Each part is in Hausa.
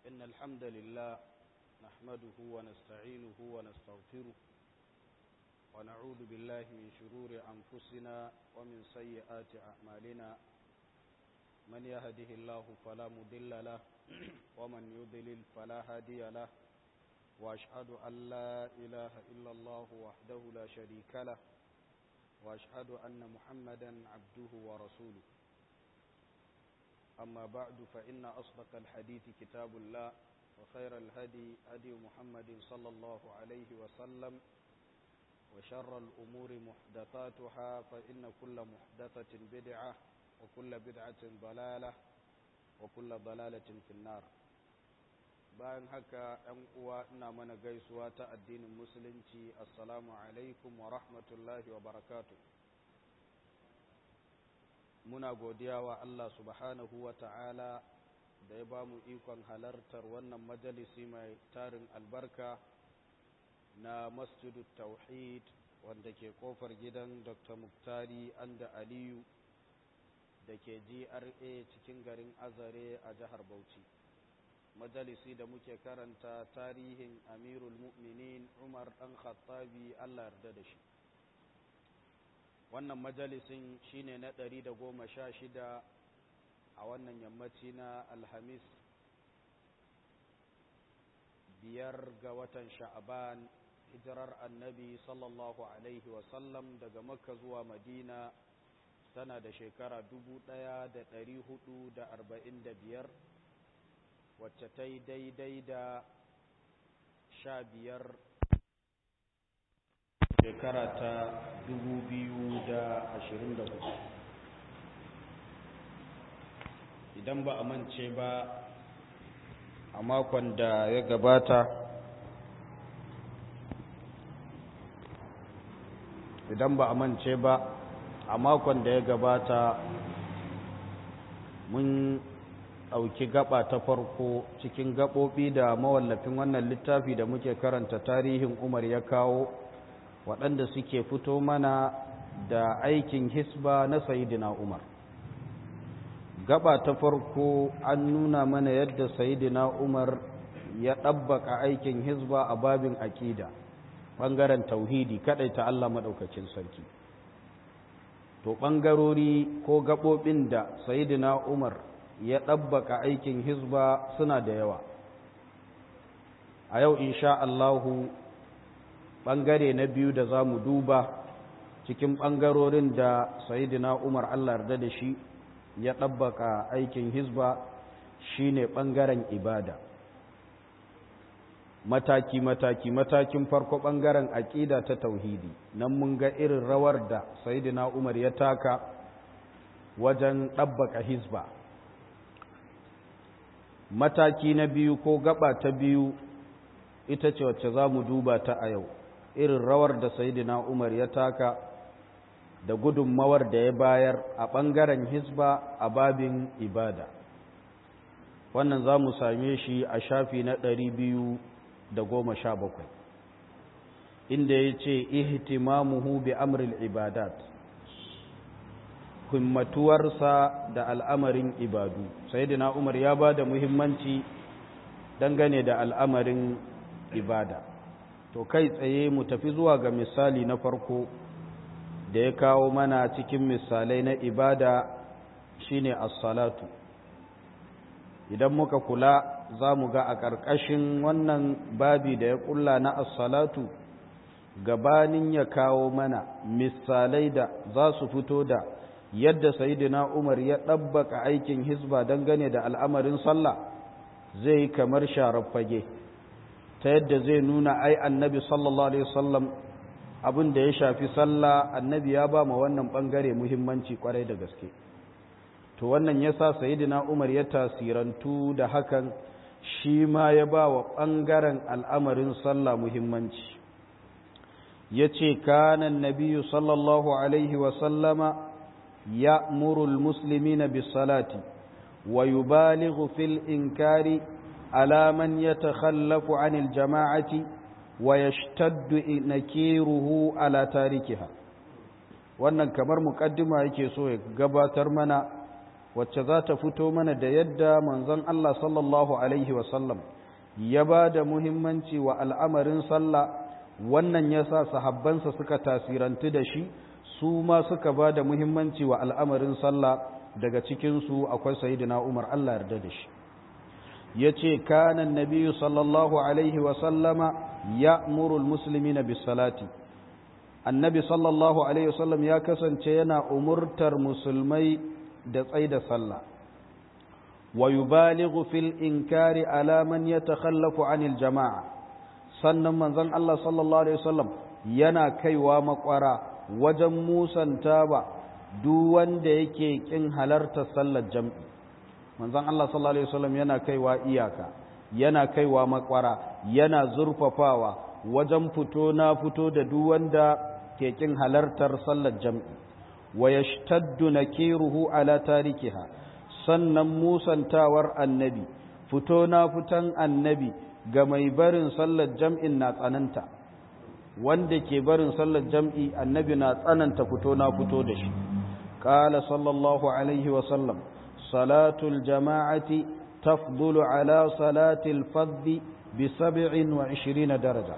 إن الحمد لله نحمده ونستعينه ونستغفره ونعوذ بالله من شرور أنفسنا ومن سيئات أعمالنا من يهده الله فلا مضل له ومن يضلل فلا هادي له وأشهد أن لا إله إلا الله وحده لا شريك له وأشهد أن محمدا عبده ورسوله أما بعد فإن أصدق الحديث كتاب الله وخير الهدي هدي محمد صلى الله عليه وسلم وشر الأمور محدثاتها فإن كل محدثة بدعة وكل بدعة ضلالة وكل ضلالة في النار bayan haka ‘yan uwa ina mana gaisuwa ta addinin musulunci assalamu alaikum wa rahmatullahi wa barakatu muna godiya wa Allah subhanahu wa ta'ala da ya ba mu ikon halartar wannan majalisi mai tarin albarka na masjidu tauhid wanda ke kofar gidan dr muktari anda aliyu da ke gra cikin garin azare a jihar bauchi majalisi da muke karanta tarihin amirul mu'minin umar ɗan khattabi allah yarda da shi wannan majalisin shine na ɗari da goma sha shida a wannan yammaci na alhamis biyar ga watan sha'aban hijirar annabi sallallahu alaihi wasallam daga makka zuwa madina tana da shekara dubu ɗaya da ɗari hudu da arba'in da biyar wacce ta yi daidai da sha biyar shekara ta dubu biyu da ashirin da hudu idan ba a mance ba a makon da ya gabata idan ba a mance ba a makon da ya gabata mun ɗauki gaba ta farko cikin gaɓoɓi da mawallafin wannan littafi da muke karanta tarihin umar ya kawo waɗanda suke fito mana da aikin hisba na sayidina umar gaba ta farko an nuna mana yadda sayidina umar ya ɗabbaka aikin hisba a babin aƙida ɓangaren tauhidi kaɗai ta Allah maɗaukacin sarki to ɓangarori ko gaɓoɓin da sayidina umar ya ɗabbaka aikin hizba suna da yawa a yau insha Allahu ɓangare na biyu da za mu duba cikin ɓangarorin da sayidina umar Allah yarda da shi ya ɗabbaka aikin hizba shine ɓangaren ibada mataki-mataki matakin farko ɓangaren aƙida ta tauhidi nan mun ga irin rawar da sayidina umar ya taka wajen ɗabbaka hizba mataki na biyu ko gaba ta biyu ita ce wacce za mu duba ta a yau irin rawar da sayidina umar ya taka da gudunmawar da ya bayar a ɓangaren hisba a babin ibada wannan za mu same shi a shafi na ɗari biyu da goma sha bakwai inda ya ce ihtimamuhu bi amril ibadat himmatuwarsa da al'amarin ibadu sayyidina umar ya ba da muhimmanci dangane da al'amarin ibada to kai tsaye mu tafi zuwa ga misali na farko da ya kawo mana cikin misalai na ibada shine as-salatu idan muka kula za mu ga a ƙarƙashin wannan babi da ya ƙulla na as-salatu gabanin ya kawo mana misalai da za su fito da yadda sayidina umar ya ɗabbaka aikin hizba dangane da al'amarin sallah zai kamar sharar fage ta yadda zai nuna ai annabi sallallahu alaihi wasallam abin da ya shafi sallah annabi ya ba ma wannan ɓangare muhimmanci kwarai da gaske to wannan ya sa sayidina umar ya tasirantu da hakan shi ma ya ba wa ɓangaren al'amarin sallah muhimmanci ya ce kanan nabiyu sallallahu alaihi wasallama يأمر المسلمين بالصلاة ويبالغ في الإنكار على من يتخلف عن الجماعة ويشتد نكيره على تاركها wannan kamar mukaddima yake so ya gabatar mana wacce za ta fito mana da yadda manzon Allah sallallahu alaihi wasallam ya ba da muhimmanci wa al'amarin sallah wannan ya sa sahabbansa suka tasirantu da shi su ma suka ba da muhimmanci wa al'amarin sallah daga cikinsu akwai sayidina umar Allah yarda da shi ya ce kanan nabiyu sallallahu alaihi wasallama ya murul musulmi na bisalati annabi sallallahu alaihi wasallam ya kasance yana umurtar musulmai da tsai da sallah wa yubalighu fil inkari ala man yatakhallafu anil jama'a sannan manzon Allah sallallahu alaihi wasallam yana kaiwa makwara wajen musanta ba duk wanda yake kin halarta sallar jam'i manzon Allah sallallahu alaihi wasallam yana kaiwa iyaka yana kaiwa makwara yana zurfafawa wajen fito na fito da duk wanda ke kin halartar sallar jam'i wa yashtaddu nakiruhu ala tarikiha sannan musantawar annabi fito na fitan annabi ga mai barin sallar jam'in na tsananta wanda ke barin sallar jam'i annabi na tsananta fito na fito da shi qala sallallahu alaihi wa sallam salatul jama'ati tafdulu ala salatil fadhi bi 27 daraja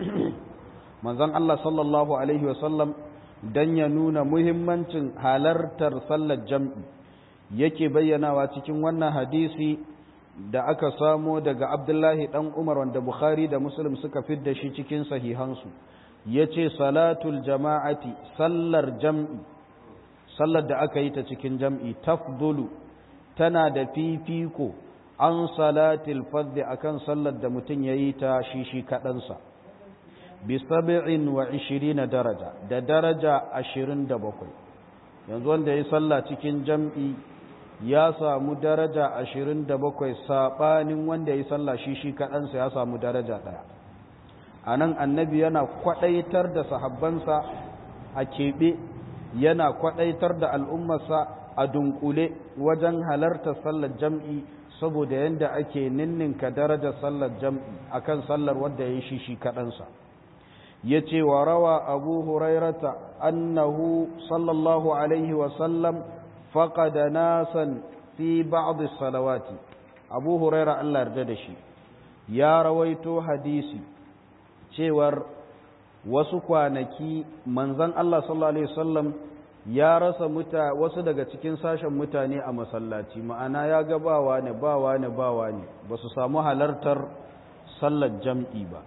manzon Allah sallallahu alaihi wa sallam dan ya nuna muhimmancin halartar sallar jam'i yake bayyanawa cikin wannan hadisi da aka samo daga Abdullahi dan Umar wanda Bukhari da Muslim suka fidda shi cikin sahihansu yace salatul jama'ati sallar jam'i sallar da aka yi ta cikin jam'i tafdulu tana da fifiko an salatil fadhi akan sallar da mutum yayi ta shi shi kadansa bi sab'in wa 20 daraja da daraja 27 yanzu wanda yayi sallah cikin jam'i ya samu daraja 27 sabanin wanda yayi sallah shi shi kadansa ya samu daraja daya anan annabi yana kwadaitar da sahabbansa a kebe yana kwadaitar da al'ummarsa a dunkule wajen halartar sallar jam'i saboda yanda ake ninninka darajar sallar jam'i akan sallar wanda yayi shi shi kadansa yace wa rawa abu hurairata annahu sallallahu alaihi wa sallam faqada nasan fi ba'd salawati abu huraira Allah yarda da shi ya rawaito hadisi cewar wasu kwanaki manzon Allah sallallahu alaihi wasallam ya rasa muta wasu daga cikin sashen mutane a masallaci ma'ana ya ga bawa ne bawa ne bawa ne ba su samu halartar sallar jam'i ba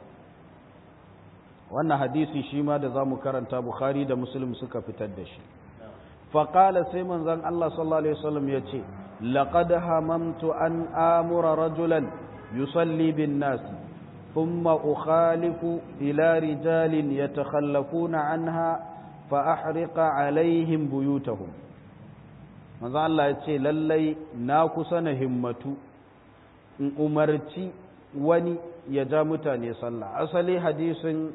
wannan hadisi shi ma da za mu karanta bukhari da muslim suka fitar da shi faƙala sai manzan Allah sallallahu Alaihi wasallam ya ce laƙad hamamtu an amura rajulan yusalli bin nasi thumma ukhalifu ila rijalin yatakhallafuna anha fa ahriqa alaihim buyutahum manzan Allah ya ce lallai na kusa na himmatu in umarci wani ya ja mutane sallah asali hadisin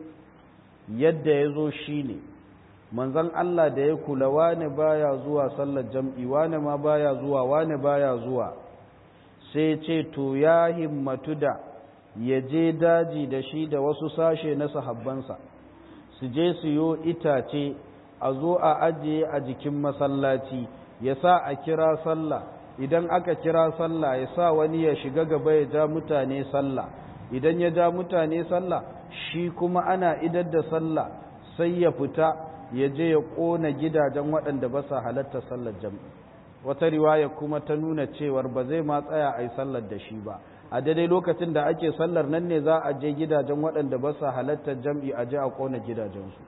yadda ya zo shi ne manzan Allah da ya kula wane baya zuwa sallar jam'i wane ma baya zuwa wane baya zuwa sai ce to ya himmatu da ya je daji da shi da wasu sashe na sahabbansa su je su yo itace a zo a ajiye a jikin masallaci ya sa a kira sallah idan aka kira sallah ya sa wani ya shiga gaba ya ja mutane sallah idan ya ja mutane sallah shi kuma ana idar da sallah sai ya fita ya je ya ƙona gidajen waɗanda ba sa halatta sallar jam'i wata riwaya kuma ta nuna cewar ba zai ma tsaya a yi sallar da shi ba a daidai lokacin da ake sallar nan ne za a je gidajen waɗanda ba sa halatta jam'i a je a ƙona gidajensu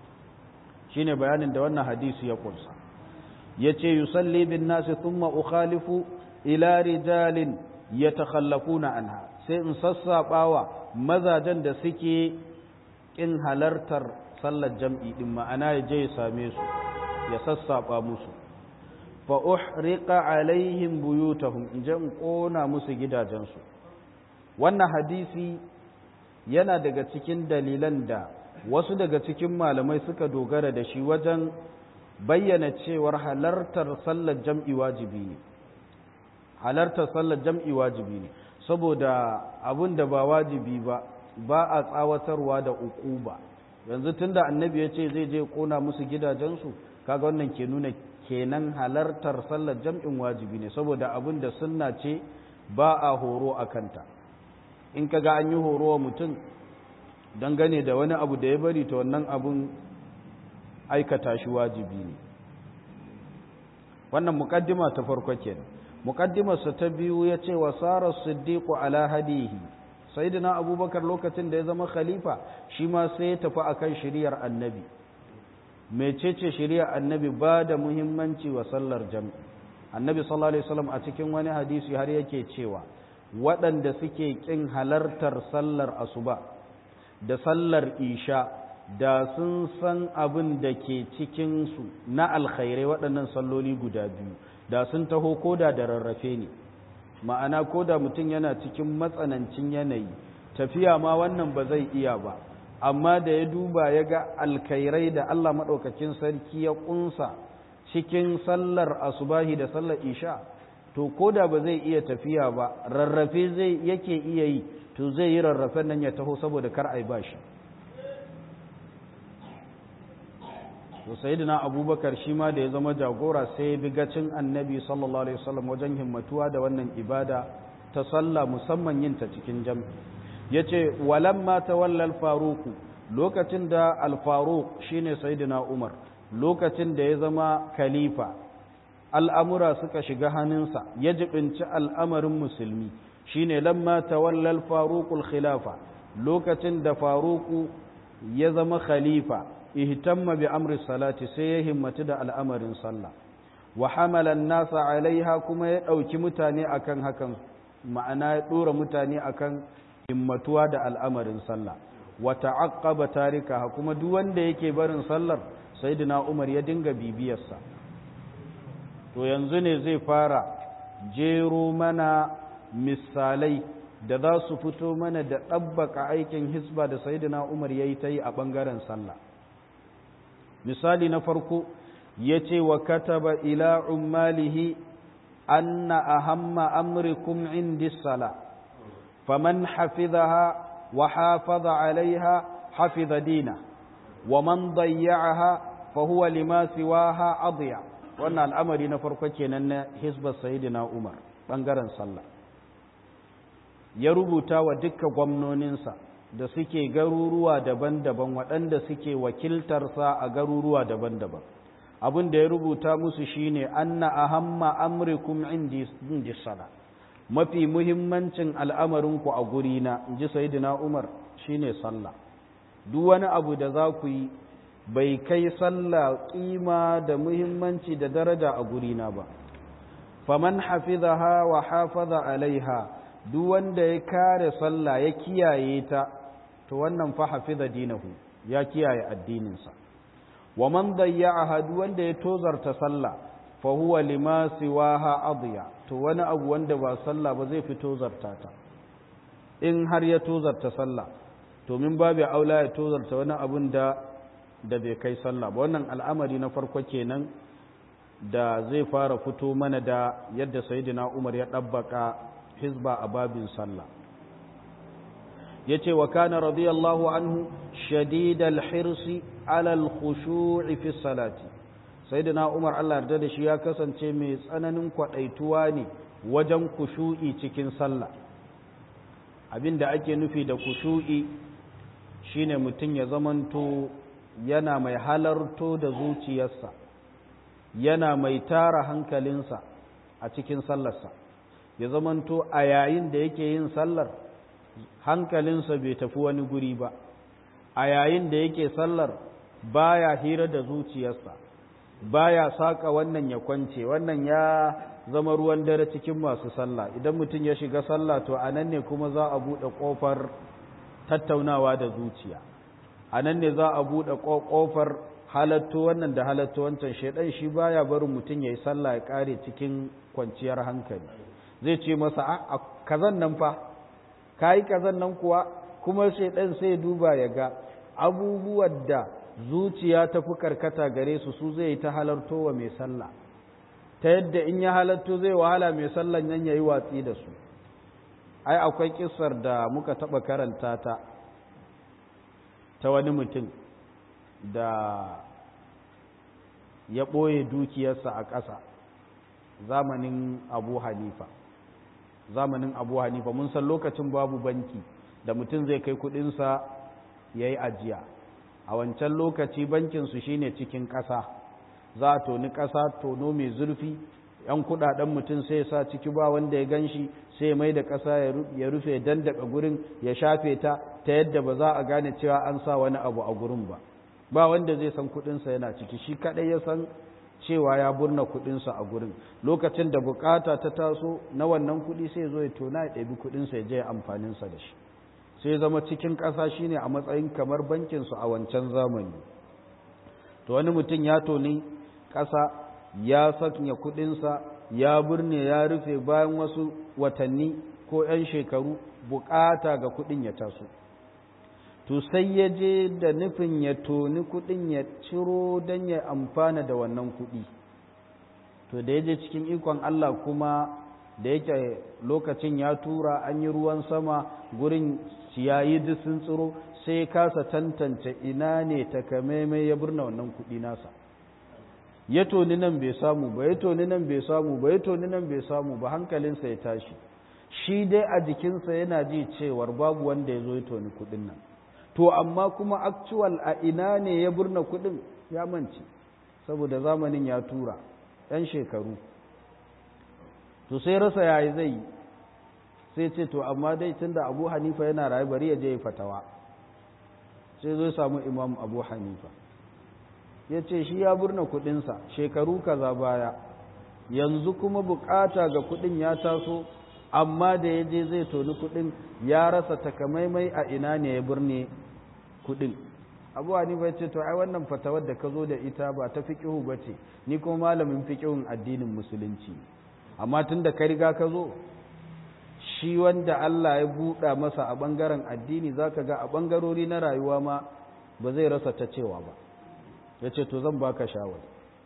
shi ne bayanin da wannan hadisi ya ƙunsa ya ce yusalli bin nasi thumma ukhalifu ila rijalin yatakhallafuna anha sai in sassaɓawa mazajen da suke ƙin halartar sallar jam'i ɗin ma'ana ya je ya same su ya sassaɓa musu fa uhriqa alaihim buyutahum in je in ƙona musu gidajensu wannan hadisi yana daga cikin dalilan da wasu daga cikin malamai suka dogara da shi wajen bayyana cewar halartar sallar jam'i wajibi ne halartar sallar jam'i wajibi ne saboda abin da ba wajibi ba ba a tsawatarwa da uku ba yanzu tunda annabi ya ce zai je kona musu gidajensu kaga wannan ke nuna kenan halartar sallar jam'in wajibi ne saboda abin da sunna ce ba a horo a kanta in ka ga an yi horo wa mutum dangane da wani abu da ya bari ta wannan abun aikata shi wajibi ne wannan mukaddima ta farko kenan mukaddimarsa ta biyu ya ce wa sarar siddiqu ala hadihi sayyidina abubakar lokacin da ya zama khalifa shi ma sai ya tafi akan shiriyar annabi mecece shiriyar annabi ba da muhimmanci wa sallar jam'i annabi sallallahu alaihi wasallam a cikin wani hadisi har yake cewa waɗanda suke ƙin halartar sallar asuba da sallar isha da sun san abin da ke cikinsu na alkhairai waɗannan salloli guda biyu da sun taho koda da rarrafe ne ma'ana koda mutum yana cikin matsanancin yanayi tafiya ma wannan ba zai iya ba amma da ya duba ya ga alkhairai da Allah maɗaukakin sarki ya ƙunsa cikin sallar asubahi da sallar isha to koda ba zai iya tafiya ba rarrafe zai yake iya yi to zai yi rarrafen nan ya taho saboda kar a yi ba shi to sayyidina abubakar shi ma da ya zama jagora sai ya bi gacin annabi sallallahu alaihi wasallam wajen himmatuwa da wannan ibada ta sallah musamman yin ta cikin jam'i yace walamma tawalla al-faruq lokacin da al-faruq shine sayyidina umar lokacin da ya zama khalifa al'amura suka shiga hannunsa ya jibinci al'amarin musulmi shine lamma tawalla al-faruq al-khilafa lokacin da faruku ya zama khalifa ihtamma bi amri salati sai ya himmatu da al'amarin sallah wa hamala nasa alaiha kuma ya ɗauki mutane akan hakan ma'ana ya ɗora mutane akan himmatuwa da al'amarin sallah wa ta'aqqaba tarikaha kuma duk wanda yake barin sallar sayyidina Umar ya dinga bibiyarsa to yanzu ne zai fara jero mana misalai da za su fito mana da ɗabbaka aikin hisba da sayyidina Umar yayi ta yi a ɓangaren sallah misali na farko ya ce wa kataba ila ummalihi anna ahamma amrikum indi sala faman hafizaha wa hafaza alaiha hafiza dina wa man dayya'aha fa huwa lima siwaha adiya wannan al'amari na farko kenan na hisbar sayyidina Umar bangaren sallah ya rubuta wa dukkan gwamnoninsa da suke garuruwa daban-daban waɗanda suke wakiltarsa a garuruwa daban-daban abin da ya rubuta musu shine anna ahamma amrikum indi indi sala mafi muhimmancin al'amarinku a gurina inji sayyidina Umar shine sallah duk wani abu da za ku yi bai kai sallah kima da muhimmanci da daraja a gurina ba faman hafizaha wa hafaza alaiha duk wanda ya kare sallah ya kiyaye ta to wannan fa hafiza dinahu ya kiyaye addininsa wa man dayya'aha duk wanda ya tozarta sallah fa huwa lima siwaha adiya to wani abu wanda ba sallah ba zai fi tozarta ta in har ya tozarta sallah to min babu aula ya tozarta wani abun da da bai kai sallah ba wannan al'amari na farko kenan da zai fara fito mana da yadda sayyidina Umar ya dabbaka hizba a babin sallah yace wa kana radiyallahu anhu shadidal hirsi ala al-khushu'i fi salati sayyidina Umar Allah yarda da shi ya kasance mai tsananin kwadaituwa ne wajen kushu'i cikin sallah abinda ake nufi da kushu'i shine mutum ya zamanto yana mai halarto da zuciyarsa yana mai tara hankalinsa a cikin sallarsa ya zamanto a yayin da yake yin sallar hankalinsa bai tafi wani guri ba a yayin da yake sallar baya hira da zuciyarsa baya saka wannan ya kwance wannan ya zama ruwan dare cikin masu sallah idan mutum ya shiga sallah to a nan ne kuma za a buɗe ƙofar tattaunawa da zuciya a nan ne za a buɗe ƙofar halatto wannan da halatto wancan shaidan shi baya barin mutum ya yi sallah ya ƙare cikin kwanciyar hankali zai ce masa a kazan nan fa ka yi kazan nan kuwa kuma shaidan sai duba ya ga abubuwan da zuciya ta fi karkata gare su su zai ta halarto wa mai sallah ta yadda in ya halarto zai wahala mai sallan nan ya yi watsi da su ai akwai kisar da muka taɓa karanta ta ta wani mutum da ya ɓoye dukiyarsa a ƙasa zamanin abu hanifa zamanin abu hanifa mun san lokacin babu banki da mutum zai kai kudinsa ya yi ajiya a wancan lokaci bankinsu shine cikin ƙasa za a toni ƙasa tono mai zurfi yan kudaden mutum sai sa ciki ba wanda ya gan shi sai mai da ƙasa ya rufe dandaka gurin ya shafe ta ta yadda ba za a gane cewa an sa wani abu a gurin ba ba wanda zai san kudinsa yana ciki shi kadai ya san cewa ya burna kudinsa a gurin lokacin da bukata ta taso na wannan kudi sai zo ya tona ya ɗabi kudinsa ya je amfaninsa da shi sai zama cikin ƙasa shine a matsayin kamar bankinsu a wancan zamani to wani mutum ya toni ƙasa ya sanya kudinsa ya burne ya rufe bayan wasu watanni ko 'yan shekaru bukata ga kudin ya taso to sai ya je da nufin ya toni kudin ya ciro don ya amfana da wannan kudi to da ya je cikin ikon Allah kuma da yake lokacin ya tura an yi ruwan sama gurin ciyayi duk sun tsiro sai kasa tantance ina ne takamaimai ya birna wannan kudi nasa ya toni nan bai samu ba ya toni nan bai samu ba ya toni nan bai samu ba hankalinsa ya tashi shi dai a jikinsa yana ji cewar babu wanda ya zo ya toni kudin nan to amma kuma actual a ina ne ya burna kudin ya mance saboda zamanin ya tura ɗan shekaru to sai rasa yayi zai yi sai ce to amma dai tunda abu hanifa yana rayu bari ya je ya fatawa sai zo samu imam abu hanifa ya ce shi ya burna kudinsa shekaru kaza baya yanzu kuma bukata ga kudin ya taso amma da ya je zai toni kudin ya rasa takamaimai a ina ne ya burne kudin abu hanifa ya ce to ai wannan fatawar da ka zo da ita ba ta fiqihu ba ce ni kuma malamin fiqihun addinin musulunci amma tun da ka riga ka zo shi wanda Allah ya buɗa masa a ɓangaren addini za ka ga a ɓangarori na rayuwa ma ba zai rasa ta cewa ba ya ce to zan baka shawar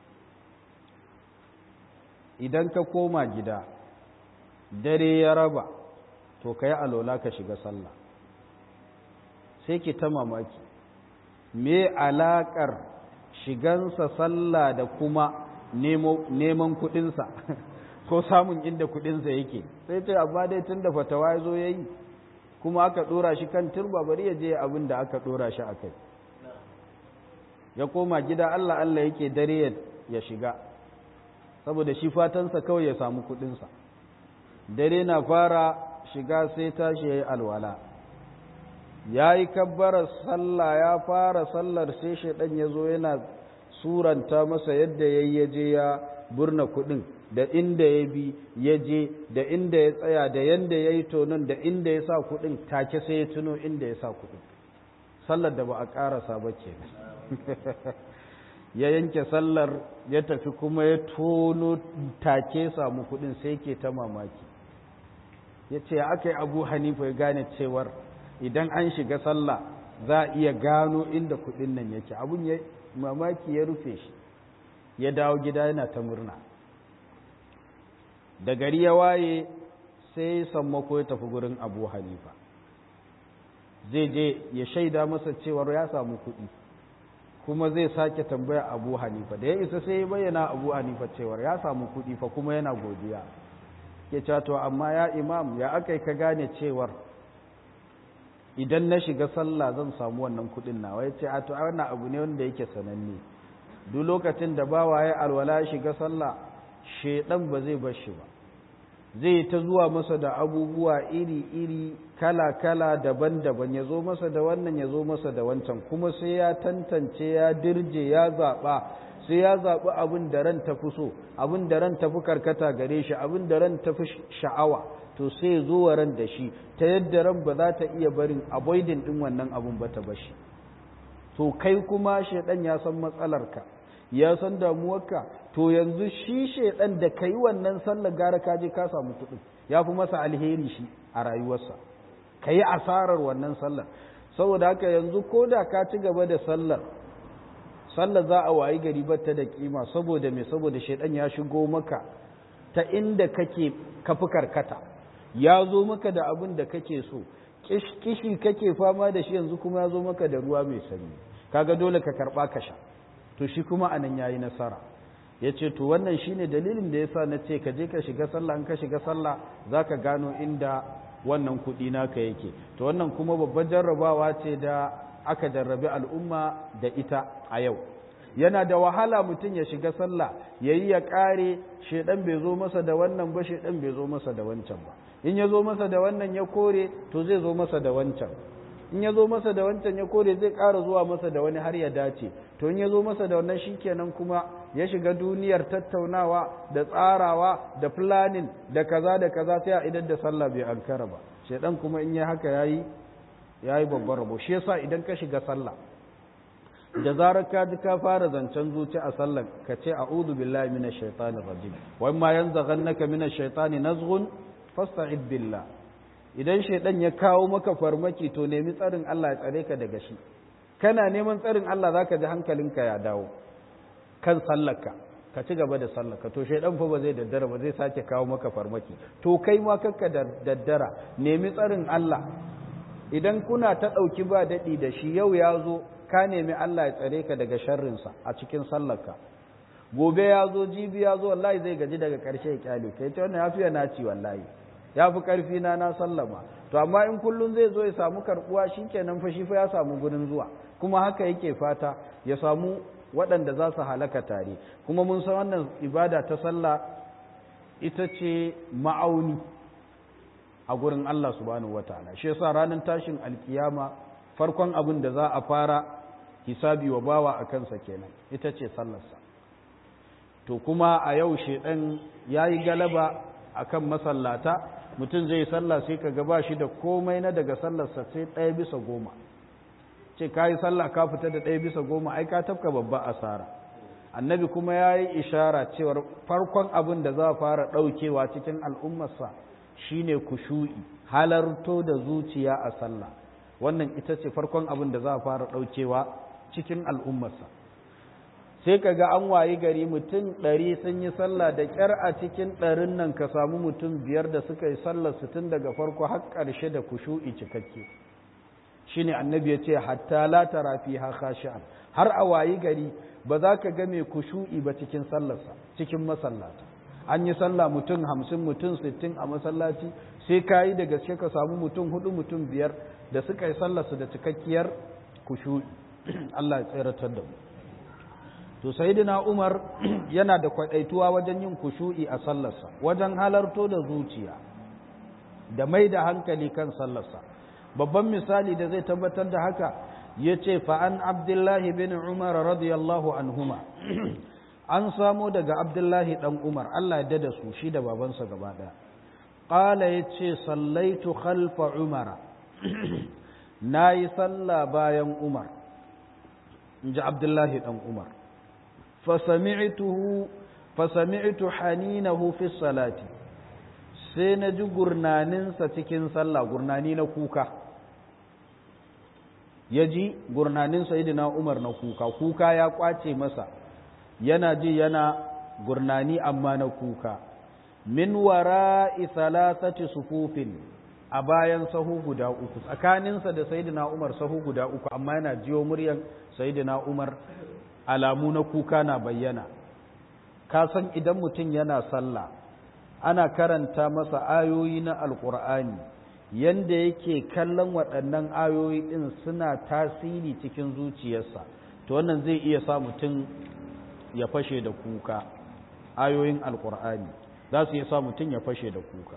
idan ka koma gida dare ya raba to ka yi alola ka shiga sallah sai ki ta mamaki me alaƙar shigansa sallah da kuma neman kuɗinsa ko samun inda kuɗinsa yake sai ce amma dai tun da fatawa ya zo ya yi kuma aka ɗora shi kan turba bari ya je abin da aka ɗora shi a kai ya koma gida Allah Allah yake dare ya shiga saboda shi fatansa kawai ya samu kuɗinsa dare na fara shiga sai tashi ya yi alwala ya yi kabbarar sallah ya fara sallar sai shaidan ya zo yana suranta masa yadda ya yi ya je ya burna kuɗin da inda ya bi ya je da inda ya tsaya da yanda ya yi tonon da inda ya sa kuɗin take sai ya tuno inda ya sa kuɗin sallar da ba a ƙarasa ba ke ya yanke sallar ya tafi kuma ya tono take samu kuɗin sai ke ta mamaki ya ce aka yi abu hanifa ya gane cewar idan an shiga sallah za a iya gano inda kuɗin nan yake abun ya mamaki ya rufe shi ya dawo gida yana ta murna da gari ya waye sai sammako ya tafi gurin abu hanifa zai je ya shaida masa cewar ya samu kuɗi kuma zai sake tambaya abu hanifa da ya isa sai ya bayyana abu hanifa cewar ya samu kuɗi fa kuma yana godiya ke cato amma ya imam ya aka ka gane cewar idan na shiga sallah zan samu wannan kuɗin nawa ya ce a to wannan abu ne wanda yake sananne duk lokacin da bawa ya alwala shiga sallah shedan ba zai bar shi ba zai ta zuwa masa da abubuwa iri-iri kala-kala daban-daban ya zo masa da wannan ya zo masa da wancan kuma sai ya tantance ya dirje ya zaɓa sai ya zaɓi abin da ran tafi so abin da ran tafi karkata gare shi abin da ran tafi sha'awa to sai zo wa ran da shi ta yadda ran ba za ta iya barin avoiding din wannan abin ba ta bashi to kai kuma shaidan ya san matsalarka ya san damuwarka to yanzu shi shaidan da kai wannan sallar gara ka je ka samu kuɗi ya fi masa alheri shi a rayuwarsa ka yi asarar wannan sallar saboda haka yanzu ko da ka ci gaba da sallar sallar za a wayi gari batta da kima saboda me saboda shaidan ya shigo maka ta inda kake kafi karkata ya zo maka da abin da kake so kishi kake fama da shi yanzu kuma ya zo maka da ruwa mai sanyi kaga dole ka karba ka sha to shi kuma anan yayi nasara ya ce to wannan shine dalilin da yasa na ce ka je ka shiga sallah in ka shiga sallah za ka gano inda wannan kuɗi naka yake to wannan kuma babban jarrabawa ce da aka jarrabi al'umma da ita a yau yana da wahala mutum ya shiga sallah ya yi ya ƙare shaidan bai zo masa da wannan ba shaidan bai zo masa da wancan ba in ya zo masa da wannan ya kore to zai zo masa da wancan in ya zo masa da wancan ya kore zai ƙara zuwa masa da wani har ya dace to in ya zo masa da wannan shikenan kuma ya shiga duniyar tattaunawa da tsarawa da planning da kaza da kaza sai a idan da sallah bai ankara ba shaidan kuma in ya haka yayi yayi babban rabo shi yasa idan ka shiga sallah da zarar ka ji ka fara zancen zuci a sallar ka ce a'udhu billahi minash shaitanir rajim wa ma yanzaghannaka minash shaitani nazghun fasta'id billah idan shaidan ya kawo maka farmaki to nemi tsarin Allah ya tsare ka daga shi kana neman tsarin Allah zaka ji hankalinka ya dawo kan sallarka ka ci gaba da sallarka to shaidan fa ba zai daddara ba zai sake kawo maka farmaki to kai ma kakka daddara nemi tsarin Allah idan kuna ta ɗauki ba daɗi da shi yau ya zo ka nemi Allah ya tsare ka daga sharrinsa a cikin sallarka gobe ya zo jibi ya zo wallahi zai gaji daga ƙarshe ya kyale ka ita wannan ya fiye na ci wallahi ya fi ƙarfi na na sallama to amma in kullum zai zo ya samu karɓuwa shi kenan fa shi fa ya samu gurin zuwa kuma haka yake fata ya samu waɗanda za su halaka tare kuma mun san wannan ibada ta sallah ita ce ma'auni a gurin Allah subhanahu wataala shi yasa ranar tashin alkiyama farkon abin da za a fara hisabi wa bawa a kansa kenan ita ce sallarsa to kuma a yau shedan yayi galaba akan masallata mutum zai sallah sai ka ga shi da komai na daga sallarsa sai ɗaya bisa goma ce ka yi sallah ka fita da ɗaya bisa goma ai ka tafka babba asara annabi kuma ya yi ishara cewar farkon abin da za a fara ɗaukewa cikin al'ummarsa shine kushu'i halarto da zuciya a sallah wannan ita ce farkon abin da za a fara ɗaukewa cikin al'ummarsa sai ka ga an wayi gari mutum ɗari sun yi sallah da ƙyar a cikin ɗarin nan ka samu mutum biyar da suka yi sallar su tun daga farko har ƙarshe da kushu'i cikakke shine annabi ya ce hatta la tara fiha khashi'an har a wayi gari ba za ka ga mai kushu'i ba cikin sallarsa cikin masallata an yi sallah mutum hamsin mutum sittin a masallaci sai ka yi da gaske ka samu mutum hudu mutum biyar da suka yi sallarsu da cikakkiyar kushu'i Allah ya tseratar da mu to sayyidina Umar yana da kwadaituwa wajen yin kushu'i a sallarsa wajen halarto da zuciya da mai da hankali kan sallarsa babban misali da zai tabbatar da haka yace fa an Abdullahi bin Umar radiyallahu anhuma an samo daga Abdullahi dan Umar Allah ya dada su shi da babansa gaba daya qala yace sallaitu khalfa Umar nayi sallah bayan Umar inji Abdullahi dan Umar fasami'tuhu fasami'tu haninahu fi salati sai na ji gurnaninsa cikin sallah gurnani na kuka ya ji gurnanin sayidina umar na kuka kuka ya kwace masa yana ji yana gurnani amma na kuka min wara'i salasati sufufin a bayan sahu guda uku tsakaninsa da sayidina umar sahu guda uku amma yana jiyo muryan sayidina umar alamu na kuka na bayyana ka san idan mutum yana sallah ana karanta masa ayoyi na alkur'ani yanda yake kallon waɗannan ayoyi ɗin suna tasiri cikin zuciyarsa to wannan zai iya sa mutum ya fashe da kuka ayoyin alkur'ani za su iya sa mutum ya fashe da kuka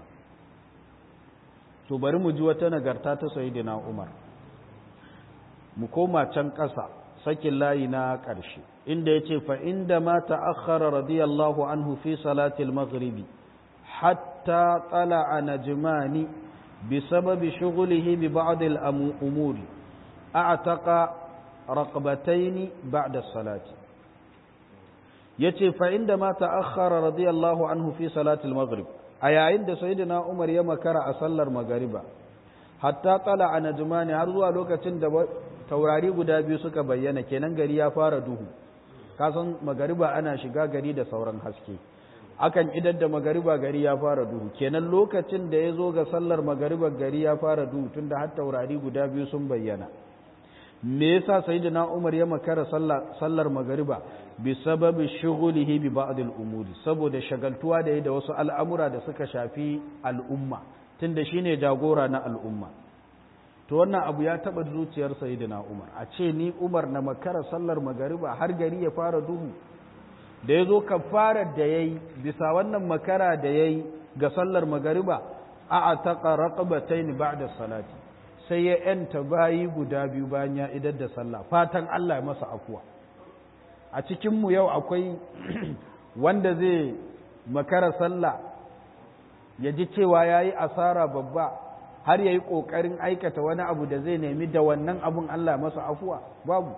to bari mu ji wata nagarta ta sayidina umar mu koma can ƙasa sakin layi na ƙarshe inda ya ce fa inda ma ta'akhkhara radiyallahu anhu fi salatil maghribi hatta tsala a najmani bi sababi shughulihi bi ba'd al umuri a'taqa raqbatayn ba'da salati yace fa inda ma ta'akhkhara radiyallahu anhu fi salatil maghrib a yayin da sayyidina Umar ya makara a sallar magariba hatta tsala a najmani har zuwa lokacin da taurari guda biyu suka bayyana kenan gari ya fara duhu kasan magariba ana shiga gari da sauran haske akan idar da magariba gari ya fara duhu kenan lokacin da ya zo ga sallar magariba gari ya fara duhu tunda har taurari guda biyu sun bayyana me yasa sayyidina Umar ya makara sallar magariba bi sababi shughulihi bi ba'd al-umuri saboda shagaltuwa da da wasu al'amura da suka shafi al'umma tunda shine jagora na al'umma to wannan abu ya taba zuciyar sayyidina Umar a ce ni Umar na makara sallar magariba har gari ya fara duhu da yazo kafarar da yayi bisa wannan makara da yayi ga sallar magariba a ataqa raqabatayn ba'da salati sai ya yanta bayi guda biyu bayan ya idar da sallah fatan Allah ya masa afuwa a cikin mu yau akwai wanda zai makara sallah ya ji cewa yayi asara babba har yayi kokarin aikata wani abu da zai nemi da wannan abun Allah masa afuwa babu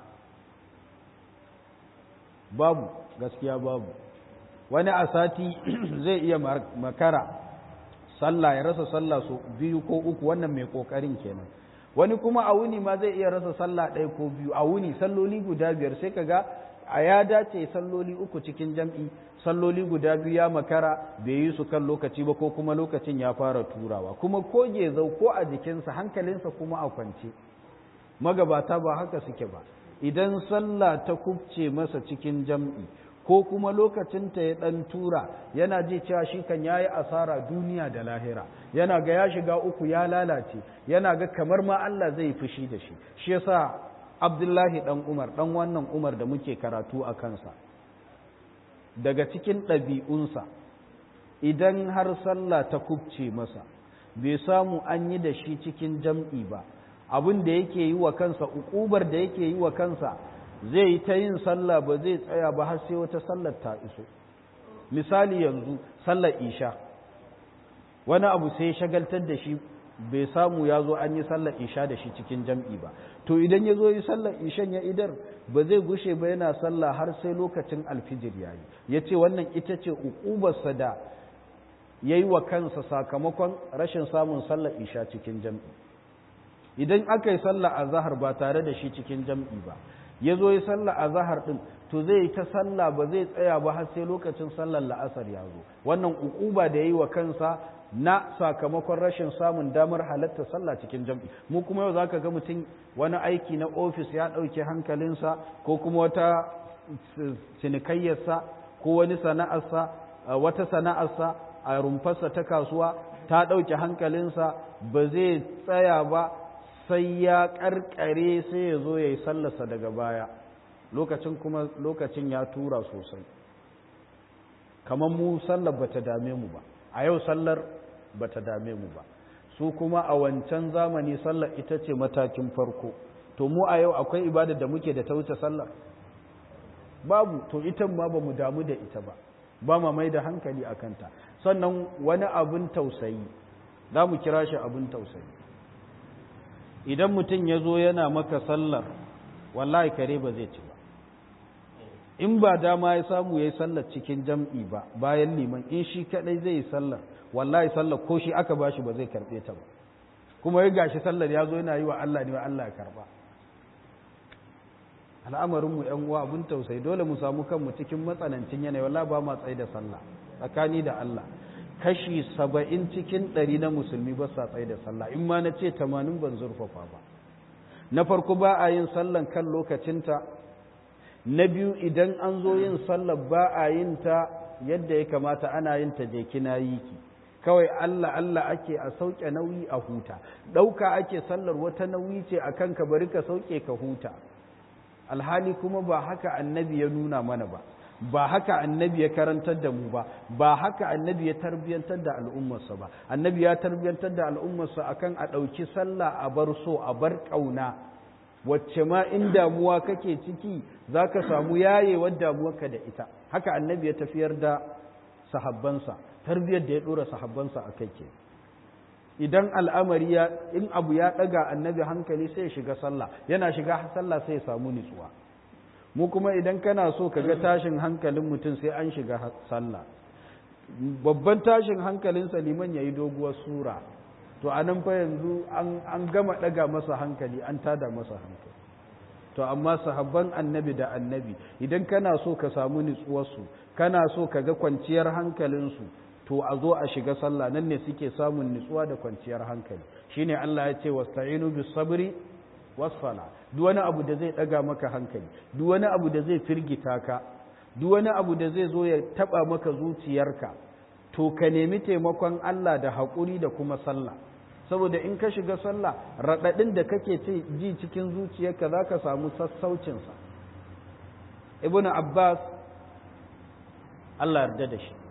babu gaskiya babu wani a sati zai iya makara sallah ya rasa sallah so biyu ko uku wannan mai kokarin kenan wani kuma a wuni ma zai iya rasa sallah ɗaya ko biyu a wuni salloli guda biyar sai kaga a ya dace salloli uku cikin jam'i salloli guda biyu ya makara bai yi su kan lokaci ba ko kuma lokacin ya fara turawa kuma ko gezau ko a jikinsa hankalinsa kuma a kwance magabata ba haka suke ba idan sallah ta kubce masa cikin jam'i ko kuma lokacinta ya ɗan tura yana ji cewa shi kan yayi asara duniya da lahira yana ga ya shiga uku ya lalace yana ga kamar ma Allah zai fushi da shi shi yasa Abdullahi dan Umar dan wannan Umar da muke karatu a kansa daga cikin ɗabi'unsa idan har sallah ta kubce masa bai samu an yi da shi cikin jam'i ba abin da yake yi wa kansa ukubar da yake yi wa kansa zai yi ta yin sallah ba zai tsaya ba har sai wata sallar ta iso misali yanzu sallar isha wani abu sai shagaltar da shi bai samu ya zo an yi sallar isha da shi cikin jam'i ba to idan ya zo yi sallar ishan ya idar ba zai gushe ba yana sallah har sai lokacin alfijir ya yi ya ce wannan ita ce ukubarsa da ya yi wa kansa sakamakon rashin samun sallar isha cikin jam'i idan aka yi sallar a zahar ba tare da shi cikin jam'i ba ya zo yi sallah a zahar ɗin to zai yi ta sallah ba zai tsaya ba har sai lokacin sallar la'asar ya zo wannan ukuba da ya yi wa kansa na sakamakon rashin samun damar halatta sallah cikin jam'i mu kuma yau zaka ga mutum wani aiki na ofis ya ɗauke hankalinsa ko kuma wata cinikayyarsa ko wani sana'arsa wata sana'arsa a rumfarsa ta kasuwa ta ɗauke hankalinsa ba zai tsaya ba sai ya karkare sai ya zo ya yi sallarsa daga baya lokacin kuma lokacin ya tura sosai kamar mu sallar bata dame mu ba a yau sallar bata dame mu ba su kuma a wancan zamani sallar ita ce matakin farko to mu a yau akwai ibada da muke da ta wuce sallar babu to ita ma ba mu damu da ita ba ba ma mai da hankali a kanta sannan wani abin tausayi za mu kira shi abin tausayi idan mutum ya zo yana maka sallar wallahi kare ba zai ci ba in ba dama ya samu ya yi sallar cikin jam'i ba bayan liman in shi kadai zai yi sallar wallahi sallar ko shi aka ba shi ba zai karɓe ta ba kuma ya gashi sallar ya zo yana yi wa Allah ne wa Allah ya karɓa al'amarinmu ‘yan uwa abin tausayi dole mu samu kanmu cikin matsanancin yanayi wallahi ba ma tsaye da sallah tsakani da Allah kashi saba'in cikin ɗari na musulmi ba sa tsaye da sallah in ma na ce tamanin ban zurfafa ba na farko ba a yin sallan kan lokacinta na biyu idan an zo yin sallar ba a yin ta yadda ya kamata ana yin ta je kina yi ki kawai Allah Allah ake a sauke nauyi a huta ɗauka ake sallar wata nauyi ce a kanka bari ka sauke ka huta alhali kuma ba haka annabi ya nuna mana ba ba haka annabi ya karantar da mu ba ba haka annabi ya tarbiyantar da al'ummarsa ba annabi ya tarbiyantar da al'ummarsa akan a ɗauki sallah a bar so a bar ƙauna wacce ma in damuwa kake ciki za ka samu yayewar damuwarka da ita haka annabi ya tafiyar da sahabbansa tarbiyar da ya ɗora sahabbansa a kai ke idan al'amari ya in abu ya ɗaga annabi hankali sai ya shiga sallah yana shiga sallah sai ya samu nutsuwa mu kuma idan kana so ka ga tashin hankalin mutum sai an shiga sallah babban tashin hankalin liman ya yi doguwar sura to a nan fa yanzu an gama ɗaga masa hankali an tada masa hankali to amma sahabban annabi da annabi idan kana so ka samu nutsuwarsu kana so ka ga kwanciyar hankalinsu to a zo a shiga sallah nan ne suke samun nutsuwa da kwanciyar hankali shine Allah ya ce wasta'inu bis sabri wasfala duk wani abu da zai daga maka hankali duk wani abu da zai firgita ka duk wani abu da zai zo ya taba maka zuciyarka to ka nemi taimakon Allah da haƙuri da kuma sallah saboda in ka shiga sallah raɗaɗin da kake ji cikin zuciyarka za ka samu sassaucinsa ibn abbas Allah yarda da shi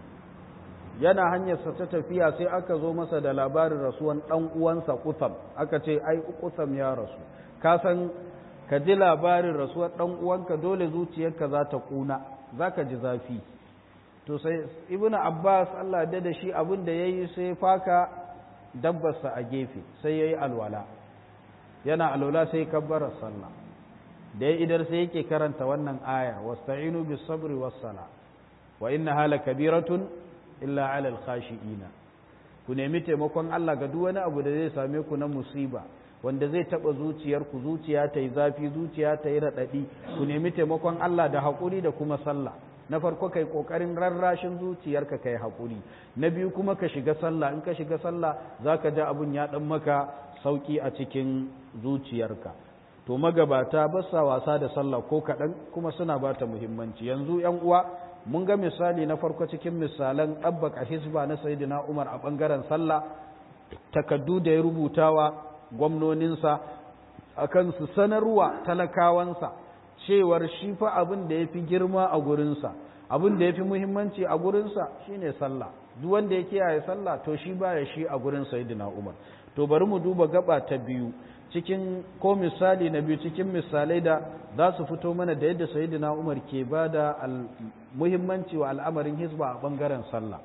yana hanyarsa ta tafiya sai aka zo masa da labarin rasuwan ɗan uwansa kutham aka ce ai kutham ya rasu ka san ka ji labarin rasuwar ɗan uwanka dole zuciyarka za ta ƙuna za ka ji zafi to sai ibn abbas Allah yarda da shi abin da ya yi sai faka dabbarsa a gefe sai ya yi alwala yana alwala sai kabbara sallah da ya idar sai yake karanta wannan aya wasta'inu bis sabri was sala wa innaha lakabiratun illa 'alal khashi'ina ku nemi taimakon Allah ga duk wani abu da zai same ku na musiba wanda zai taba zuciyar ku zuciya ta yi zafi zuciya ta yi radadi ku nemi taimakon Allah da hakuri da kuma sallah na farko kai kokarin rarrashin zuciyarka kai hakuri na biyu kuma ka shiga sallah in ka shiga sallah zaka ji abun ya dan maka sauki a cikin zuciyarka to magabata ba sa wasa da sallah ko kaɗan kuma suna ba ta muhimmanci yanzu yan uwa mun ga misali na farko cikin misalan ɗabbaka hisba na sayyidina umar a ɓangaren sallah takaddu da ya rubutawa gwamnoninsa akan su sanarwa talakawansa cewar shi fa abin da ya fi girma a gurinsa abin da ya fi muhimmanci a gurinsa shine sallah duk wanda ya kiyaye sallah to shi baya shi a gurin sayyidina umar to bari mu duba gaba ta biyu cikin ko misali na biyu cikin misalai da za su fito mana da yadda sayyidina umar ke ba da muhimmanci wa al'amarin hisba a bangaren sallah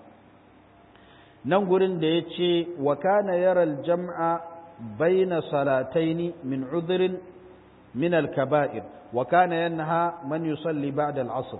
nan gurin da ya ce wa kana yaral jam'a baina salataini min udhrin min al-kaba'ir wa kana yanha man yusalli ba'da al-'asr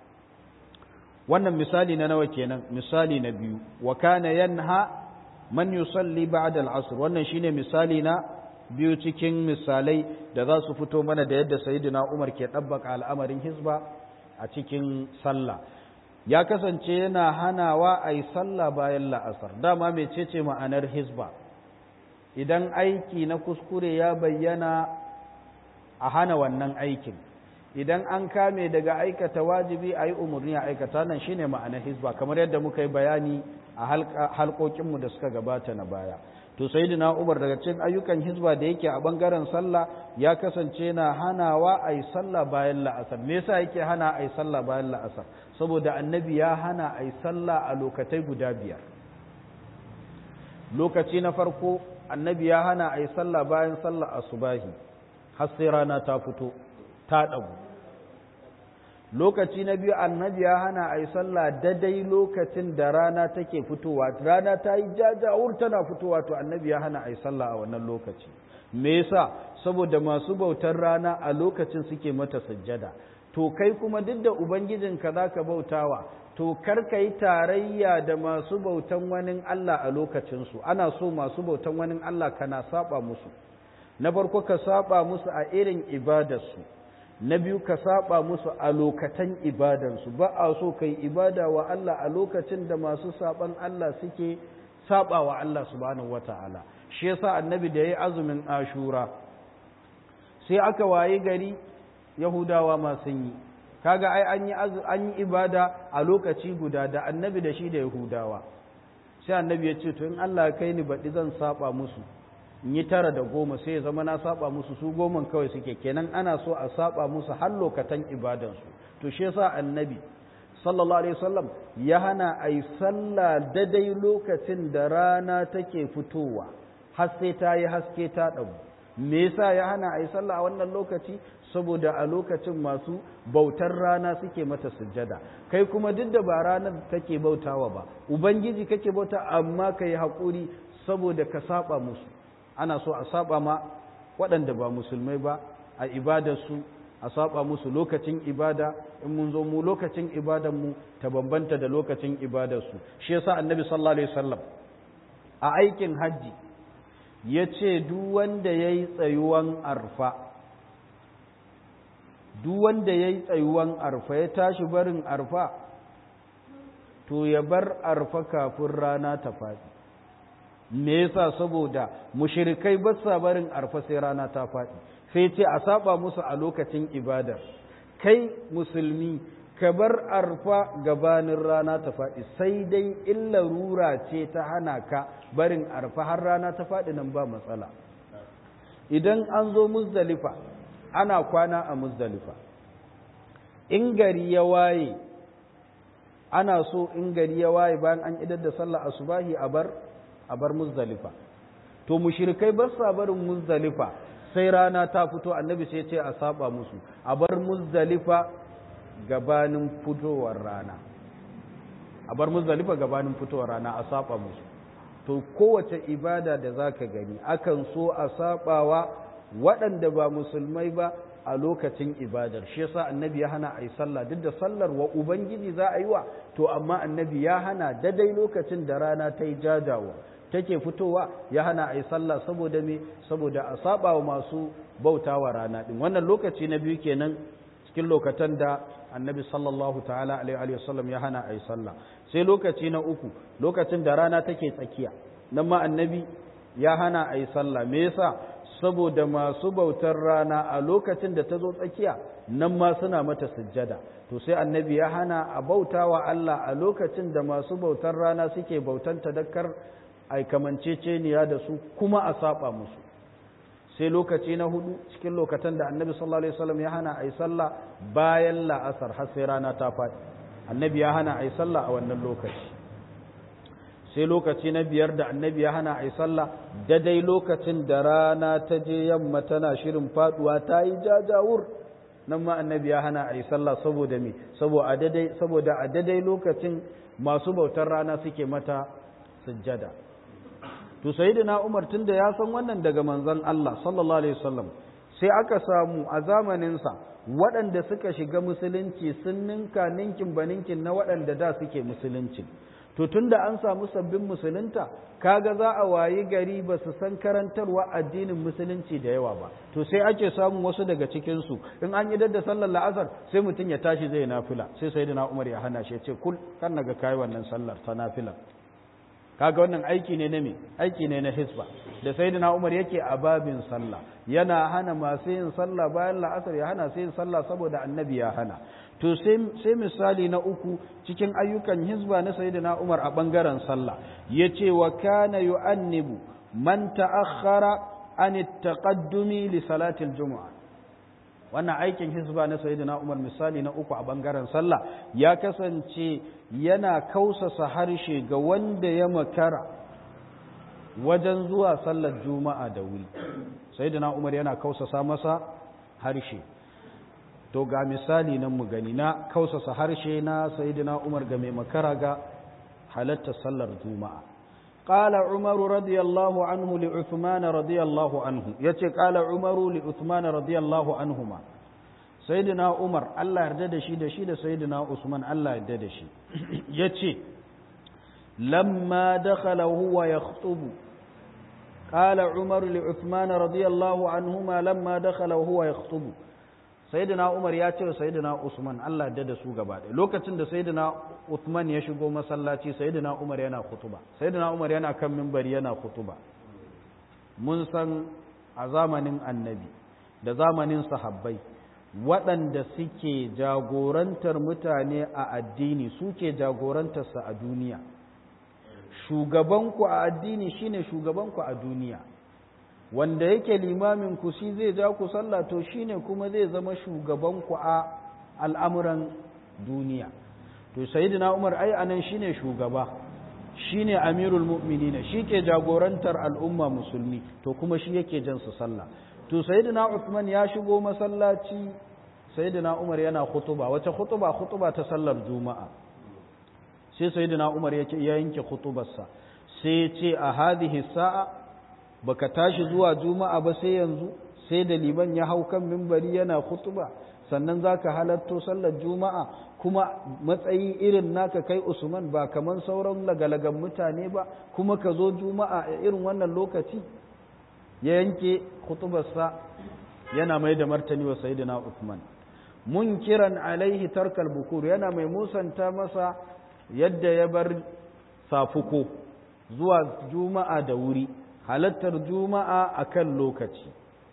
wannan misali na nawa kenan misali na biyu wa kana yanha man yusalli ba'da al-'asr wannan shine misali na biyu cikin misalai da za su fito mana da yadda sayyidina Umar ke dabbaka al'amarin hizba a cikin sallah ya kasance yana hanawa a yi sallah bayan la'asar dama mecece ma'anar hizba idan aiki na kuskure ya bayyana a hana wannan aikin idan an kame daga aikata wajibi a yi umarni a aikata nan shine ma'anar hizba kamar yadda muka yi bayani a halkokinmu da suka gabata na baya to sayyidina Umar daga cikin ayyukan hizba da yake a bangaren sallah ya kasance na hanawa a yi sallah bayan la'asar me yasa yake hana a yi sallah bayan la'asar saboda annabi ya hana a yi sallah a lokatai guda biyar lokaci na farko annabi ya hana a yi sallah bayan sallah asubahi har sai rana ta fito ta ɗagu lokaci na biyu annabi ya hana a yi sallah dadai lokacin da rana take fitowa rana ta yi jajawur tana fitowa to annabi ya hana a yi sallah a wannan lokaci me yasa saboda masu bautar rana a lokacin suke mata sujjada to kai kuma duk da ubangijinka za ka bautawa to kar ka yi tarayya da masu bautan wani Allah a lokacinsu ana so masu bautan wani Allah kana saba musu na farko ka saba musu a irin ibadarsu na biyu ka saba musu a lokatan ibadansu ba a so ka yi ibada wa Allah a lokacin da masu saban Allah suke saba wa Allah subhanahu wata'ala shi yasa annabi da yayi azumin ashura sai aka waye gari yahudawa ma sun yi kaga ai an yi an yi ibada a lokaci guda da annabi da shi da yahudawa sai annabi ya ce to in Allah ya kai ni baɗi zan saba musu in yi tara da goma sai ya zama na saba musu su goman kawai suke kenan ana so a saba musu har lokatan ibadansu to shi yasa annabi sallallahu alaihi wasallam ya hana a yi sallah dadai lokacin da rana take fitowa har sai ta yi haske ta ɗagu me yasa ya hana a yi sallah a wannan lokaci saboda a lokacin masu bautar rana suke mata sujjada kai kuma duk da ba ranar kake bautawa ba ubangiji kake bauta amma ka yi haƙuri saboda ka saba musu ana so a saba ma waɗanda ba musulmai ba a ibadarsu a saba musu lokacin ibada in mun zo mu lokacin ibadanmu ta bambanta da lokacin ibadarsu shi yasa annabi sallallahu alaihi wasallam a aikin hajji ya ce duk wanda ya yi tsayuwan arfa duk wanda ya yi tsayuwan arfa ya tashi barin arfa to ya bar arfa kafin rana ta faɗi me yasa saboda mushrikai ba sa barin arfa sai rana ta faɗi sai ce a saba musu a lokacin ibadar kai musulmi ka bar arfa gabanin rana ta faɗi sai dai illa rura ce ta hana ka barin arfa har rana ta faɗi nan ba matsala idan an zo muzdalifa ana kwana a muzdalifa in gari ya waye ana so in gari ya waye bayan an idar da sallah asubahi a bar a bar muzdalifa to mushrikai ba sa barin muzdalifa sai rana ta fito annabi sai ce a saba musu a bar muzdalifa gabanin fitowar rana a bar muzdalifa gabanin fitowar rana a saba musu to kowace ibada da zaka gani akan so a sabawa waɗanda ba musulmai ba a lokacin ibadar shi yasa annabi ya hana a yi sallah duk da sallar wa ubangiji za a yi wa to amma annabi ya hana dadai lokacin da rana ta yi jajawa take fitowa ya hana a yi sallah saboda me saboda a saba wa masu bautawa rana din wannan lokaci na biyu kenan cikin lokacin da annabi sallallahu ta'ala alaihi wasallam ya hana a yi sallah sai lokaci na uku lokacin da rana take tsakiya nan ma annabi ya hana a yi sallah me yasa saboda masu bautar rana a lokacin da ta zo tsakiya nan ma suna mata sujjada to sai annabi ya hana a bautawa Allah a lokacin da masu bautar rana suke bautan tadakkar ai kamanceceniya da su kuma a saba musu sai lokaci na hudu cikin lokacin da annabi sallallahu alaihi wasallam ya hana ai sallah bayan la'asar har sai rana ta faɗi annabi ya hana ai sallah a wannan lokaci sai lokaci na biyar da annabi ya hana ai sallah dadai lokacin da rana ta je yamma tana shirin faduwa ta yi jajawur nan ma annabi ya hana ai sallah saboda me saboda a dadai saboda a dadai lokacin masu bautar rana suke mata sujjada to sayyidina Umar tunda ya san wannan daga manzon Allah sallallahu alaihi wasallam sai aka samu a zamanin sa waɗanda suka shiga musulunci sun ninka ninkin baninkin na waɗanda da suke musulunci to tunda an samu sabbin musulunta kaga za a wayi gari ba su san karantarwa addinin musulunci da yawa ba to sai ake samun wasu daga cikin su in an yi da sallar la'asar sai mutum ya tashi zai nafila sai sayyidina Umar ya hana shi ya ce kul kan naga kai wannan sallar ta nafila kaga wannan aiki ne na me aiki ne na hisba da sayyidina Umar yake a babin sallah yana hana masu yin sallah bayan la'asar ya hana sai yin sallah saboda annabi ya hana to sai sai misali na uku cikin ayyukan hisba na sayyidina Umar a bangaren sallah yace wa kana yu'annibu man ta'akhkhara an at-taqaddumi li salati al-jumu'ah wannan aikin hisba na sayyidina Umar misali na uku a bangaren sallah ya kasance yana kausasa harshe ga wanda ya makara wajen zuwa sallar juma'a da wuri sayyidina Umar yana kausasa masa harshe to ga misali nan mu gani na kausasa harshe na sayyidina Umar ga mai makara ga halatta sallar juma'a قال عمر رضي الله عنه لعثمان رضي الله عنه يتي قال عمر لعثمان رضي الله عنهما سيدنا عمر الله يرضى da shi da shi da sayyidina Usman Allah yarda da shi yace lamma dakhala huwa yakhutubu قال عمر لعثمان رضي الله عنهما لما دخل وهو يخطب sayyidina Umar ya ce sayyidina Usman Allah ya da su gaba ɗaya lokacin da sayyidina Uthman ya shigo masallaci sayyidina Umar yana khutuba sayyidina Umar yana kan minbari yana khutuba mun san a zamanin annabi da zamanin sahabbai waɗanda suke jagorantar mutane a addini suke jagorantarsa a duniya shugabanku a addini shine shugabanku a duniya wanda yake limamin ku shi zai ja ku sallah to shine kuma zai zama shugaban ku a al'amuran duniya to sayyidina Umar ai anan shine shugaba shine amirul mu'minin ke jagorantar al'umma musulmi to kuma shi yake jan su sallah to sayyidina Uthman ya shigo masallaci sayyidina Umar yana khutuba wace khutuba khutuba ta sallar juma'a sai sayyidina Umar ya yanke khutubarsa sai ya ce a hadhihi sa'a baka tashi zuwa juma'a ba sai yanzu sai da liman ya hau kan mimbari yana khutuba sannan zaka halatto sallar juma'a kuma matsayi irin naka kai Usman ba kaman sauran lagalagan mutane ba kuma ka zo juma'a a irin wannan lokaci ya yanke khutubarsa yana mai da martani wa sayyidina Uthman munkiran alaihi tarkal bukur yana mai musanta masa yadda ya bar safuko zuwa juma'a da wuri halattar juma'a akan lokaci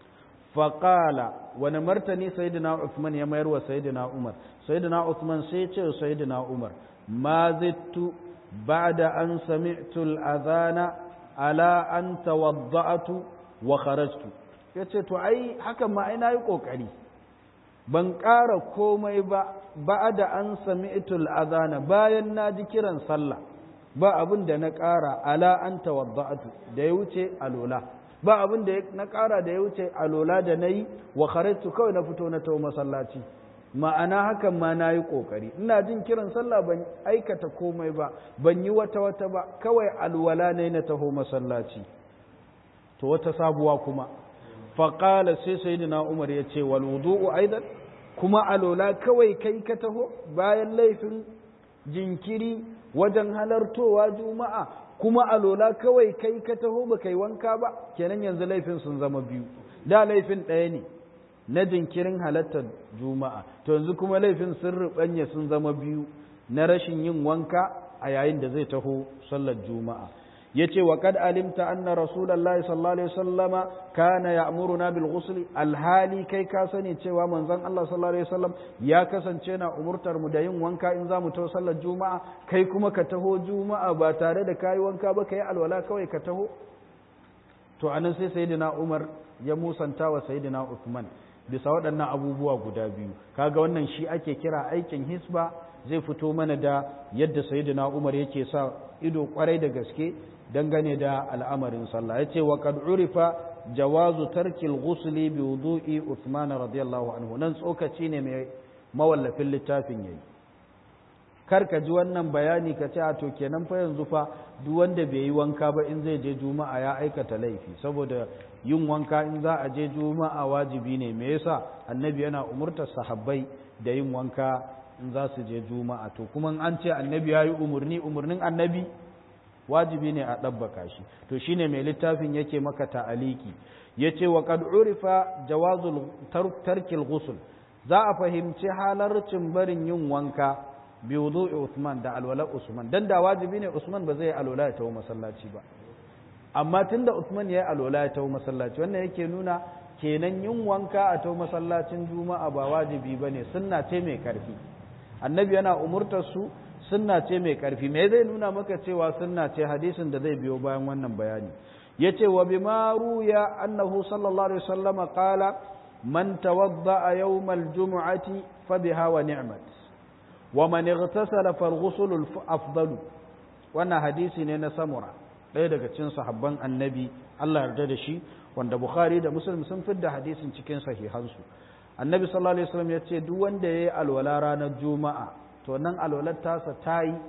faƙala wani martani sayyidina Uthman ya mayar wa sayyidina Umar sayyidina Uthman sai ce sayyidina Umar ma zittu ba'da an sami'tu al-adhana ala an tawadda'tu wa kharajtu yace to ai hakan ma ai nayi kokari ban ƙara komai ba ba'da an sami'tu al-adhana bayan na ji kiran sallah ba abin da na ƙara ala an tawadda'tu da ya wuce alola ba abin da na ƙara da ya wuce alola da na yi wa kharajtu kawai na fito na tawo masallaci ma'ana hakan ma na yi ƙoƙari ina jin kiran sallah ban aikata komai ba ban yi wata wata ba kawai alwala ne na taho masallaci to wata sabuwa kuma faƙala sai sayyidina umar ya ce wal wudu'u aidan kuma alola kawai kai ka taho bayan laifin jinkiri wajen halartowa juma'a kuma alola kawai kai ka taho ba kai wanka ba kenan yanzu laifin sun zama biyu da laifin ɗaya ne na jinkirin halartar juma'a to yanzu kuma laifin sun ruɓanya sun zama biyu na rashin yin wanka a yayin da zai taho sallar juma'a yace wa kad alimta anna rasulullahi sallallahu alaihi wasallama kana ya'muruna bil ghusl alhali kai ka sani cewa manzon Allah sallallahu alaihi wasallam ya kasance na umurtar mu da yin wanka in zamu taho sallar juma'a kai kuma ka taho juma'a ba tare da kai wanka ba kai alwala kawai ka taho to anan sai sayyidina Umar ya musanta wa sayyidina Uthman bisa waɗannan abubuwa guda biyu kaga wannan shi ake kira aikin hisba zai fito mana da yadda sayyidina Umar yake sa ido kwarai da gaske dangane da al'amarin sallah yace wa qad urifa jawazu tarkil ghusli bi wudu'i Uthman radiyallahu anhu nan tsokaci ne mai mawallafin littafin yayi kar ka ji wannan bayani ka ce a to kenan fa yanzu fa duk wanda bai yi wanka ba in zai je juma'a ya aikata laifi saboda yin wanka in za a je juma'a wajibi ne me yasa annabi yana umurtar sahabbai da yin wanka in za su je juma'a to kuma an ce annabi ya yi umarni umarnin annabi wajibi ne a ɗabbaka shi to shine mai littafin yake maka ta'aliki yace wa qad urifa jawazul tarkil ghusl za a fahimci halarcin barin yin wanka bi wudu'i Usman da alwala Usman dan da wajibi ne Usman ba zai alwala ya tawo masallaci ba amma tunda Usman ya yi alwala ya tawo masallaci wannan yake nuna kenan yin wanka a tawo masallacin juma'a ba wajibi bane sunna ce mai karfi annabi yana umurtar su sunna ce mai karfi me zai nuna maka cewa sunna ce hadisin da zai biyo bayan wannan bayani yace wa bima ruya annahu sallallahu alaihi wasallam qala man tawadda yawmal jumu'ati fa biha wa ni'mat wa man ightasala fal ghusl afdalu wannan hadisi ne na samura ɗaya daga cikin sahabban annabi Allah yarda da shi wanda bukhari da muslim sun fidda hadisin cikin sahihansu annabi sallallahu alaihi wasallam ya ce duk wanda yayi alwala ranar juma'a to nan alwalar tasa ta yi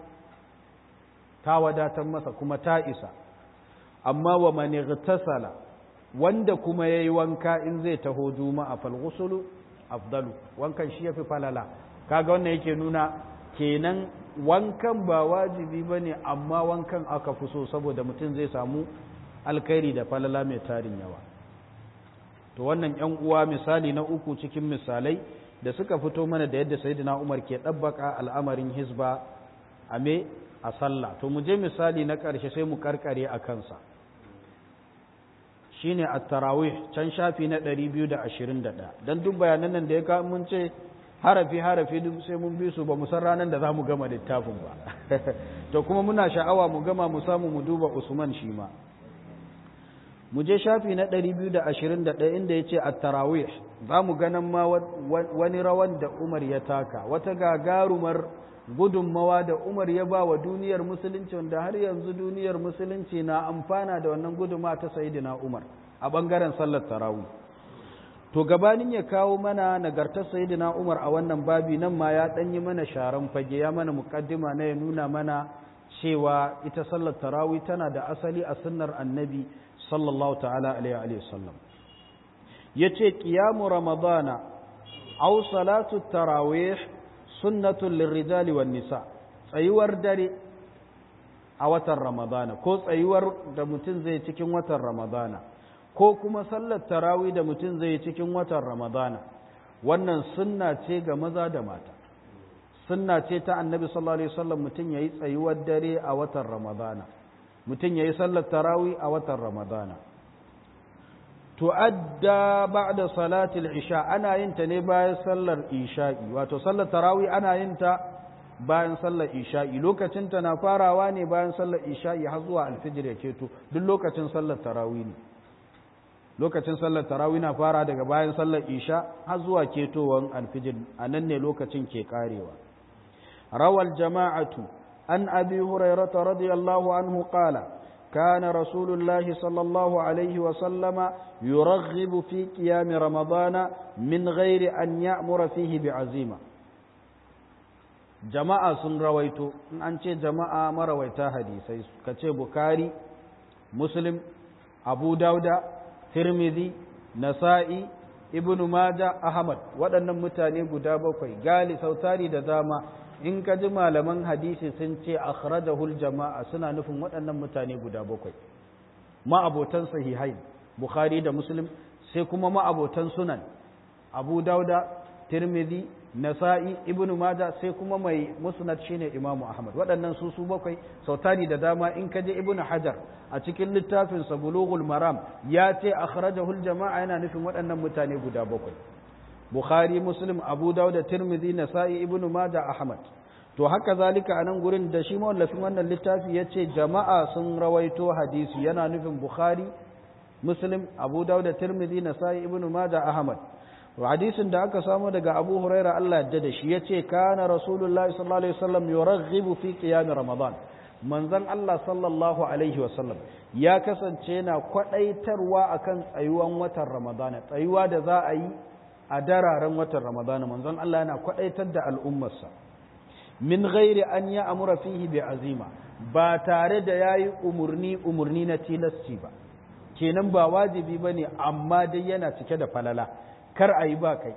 ta wadatar masa kuma ta isa amma wa man ightasala wanda kuma yayi wanka in zai taho juma'a fal ghusl afdalu wankan shi yafi falala kaga wannan yake nuna kenan wankan ba wajibi ba ne amma wankan aka fi so saboda mutum zai samu alkhairi da falala mai tarin yawa to wannan yan uwa misali na uku cikin misalai da suka fito mana da yadda sayyidina Umar ke dabbaka al'amarin hizba a me a sallah to mu je misali na ƙarshe sai mu karkare a kansa shine at-tarawih can shafi na 221 dan duk bayanan nan da ya ka mun ce harafi harafi duk sai mun bi su ba mu san ranar da za mu gama littafin ba to kuma muna sha'awa mu gama mu samu mu duba Usman shi ma mu je shafi na 221 inda yace at-tarawih za mu ganin ma wani rawan da Umar ya taka wata gagarumar gudunmawa da Umar ya ba wa duniyar musulunci wanda har yanzu duniyar musulunci na amfana da wannan gudunmawa ta Sayyidina Umar a bangaren sallar tarawih to gabanin ya kawo mana nagartar sayyidina Umar a wannan babi nan ma ya danyi mana sharan fage ya mana mukaddima na ya nuna mana cewa ita sallar tarawih tana da asali a sunnar annabi sallallahu ta'ala alaihi wa sallam yace qiyamu ramadana aw salatu tarawih sunnatun lirrijali wan nisa tsayuwar dare a watan ramadana ko tsayuwar da mutum zai cikin watan ramadana ko kuma sallar tarawih da mutum zai cikin watan ramadana wannan sunna ce ga maza da mata sunna ce ta annabi sallallahu alaihi wasallam mutum yayi tsayuwar dare a watan ramadana mutum ya yi sallar tarawi a watan ramadana tu'adda ba'da salatil isha ana yin ta ne bayan sallar isha'i wato sallar tarawi ana yin ta bayan sallar isha'i lokacin ta na farawa ne bayan sallar isha'i har zuwa alfijir ya keto duk lokacin sallar tarawi ne lokacin sallar tarawi na fara daga bayan sallar isha har zuwa ketowar alfijir a nan ne lokacin ke karewa rawal jama'atu an abi hurairata radiyallahu anhu qala كان رسول الله صلى الله عليه وسلم يرغب في قيام رمضان من غير أن يأمر فيه بعزيمة جماعة سن رويتو أنت جماعة ما رويتا حديثي كتب بكاري مسلم أبو داود ترمذي نسائي ibnu maja ahmad waɗannan mutane guda bakwai gali sautari da dama in ka ji malaman hadisi sun ce akhrajahul jama'a suna nufin waɗannan mutane guda bakwai ma'abotan sahihai bukhari da muslim sai kuma ma'abotan sunan abu dauda tirmidhi nasa'i ibnu maja sai kuma mai musnad shine imamu ahmad waɗannan su su bakwai sautari da dama in ka je ibnu hajar a cikin littafin sa bulughul maram ya ce akhrajahul jama'a yana nufin waɗannan mutane guda bakwai bukhari muslim abu dauda tirmidhi nasa'i ibnu maja ahmad to haka zalika a nan gurin da shi mawallafin wannan littafi ya ce jama'a sun rawaito hadisi yana nufin bukhari muslim abu dauda tirmidhi nasa'i ibnu maja ahmad hadisin da aka samu daga abu huraira Allah yadda da shi ya ce kana rasulullahi sallallahu alaihi wasallam yuraghibu fi qiyam ramadan manzon Allah sallallahu alaihi wasallam ya kasance na kwadaitarwa akan tsayuwan watan ramadana tsayuwa da za a yi a dararen watan ramadana manzon Allah yana kwadaitar da al'ummarsa min ghairi an ya amura fihi bi azima ba tare da yayi umurni umurni na tilasci ba kenan ba wajibi bane amma dai yana cike da falala kar a yi ba kai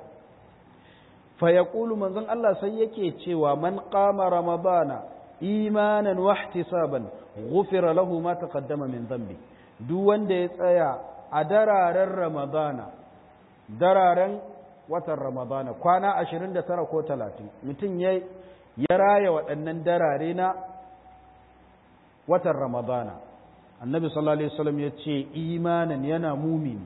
fa yaqulu manzon Allah sai yake cewa man qama ramadana imanan wa ihtisaban ghufira lahu ma taqaddama min dhanbi duk wanda ya tsaya a dararen ramadana dararen watan ramadana kwana 29 ko 30 mutum ya ya raya waɗannan darare na watan ramadana annabi sallallahu alaihi wasallam ya ce imanan yana mumini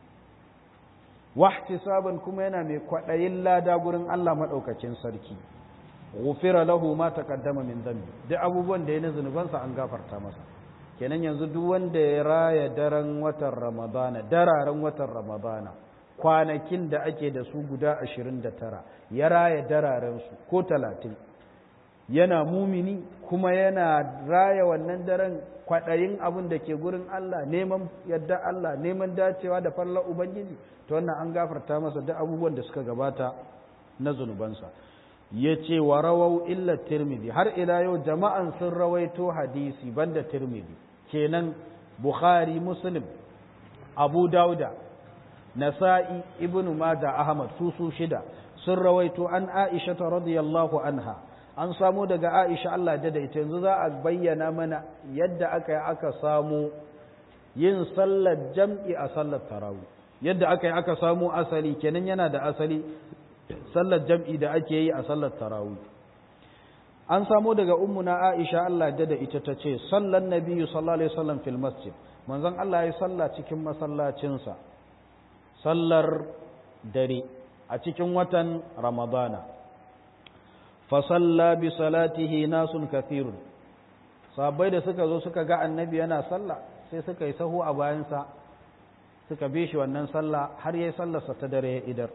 wahtisaban kuma yana mai kwaɗayin lada gurin Allah maɗaukacin sarki ghufira lahu ma taqaddama min dhanbi duk abubuwan da ya na zunubansa an gafarta masa kenan yanzu duk wanda ya raya daren watan ramadana dararen watan ramadana kwanakin da ake da su guda ashirin da tara ya raya dararensu ko talatin yana mumini kuma yana raya wannan daren kwaɗayin abin da ke gurin Allah neman yadda Allah neman dacewa da fallar Ubangiji ta wannan an gafarta masa duk abubuwan da suka gabata na zunubansa ya ce wa rawau illa tirmidhi har ila yau jama'an sun rawaito hadisi banda tirmidhi kenan bukhari muslim abu dauda nasa'i ibnu majah ahmad su su shida sun rawaito an aisha radiyallahu anha an samu daga aisha Allah da ita yanzu za a bayyana mana yadda aka yi aka samu yin sallar jam'i a sallar tarawih yadda aka yi aka samu asali kenan yana da asali sallar jam'i da ake yi a sallar tarawih an samu daga ummuna aisha Allah da ita ta ce sallan nabiyyu sallallahu alaihi wasallam fil masjid manzon Allah ya salla cikin masallacinsa sallar dare a cikin watan ramadana fasalla bi salatihi nasun kathirun sahabbai da suka zo suka ga annabi yana sallah sai suka yi sahu a bayansa suka bi shi wannan sallah har yayi sallarsa ta dare idar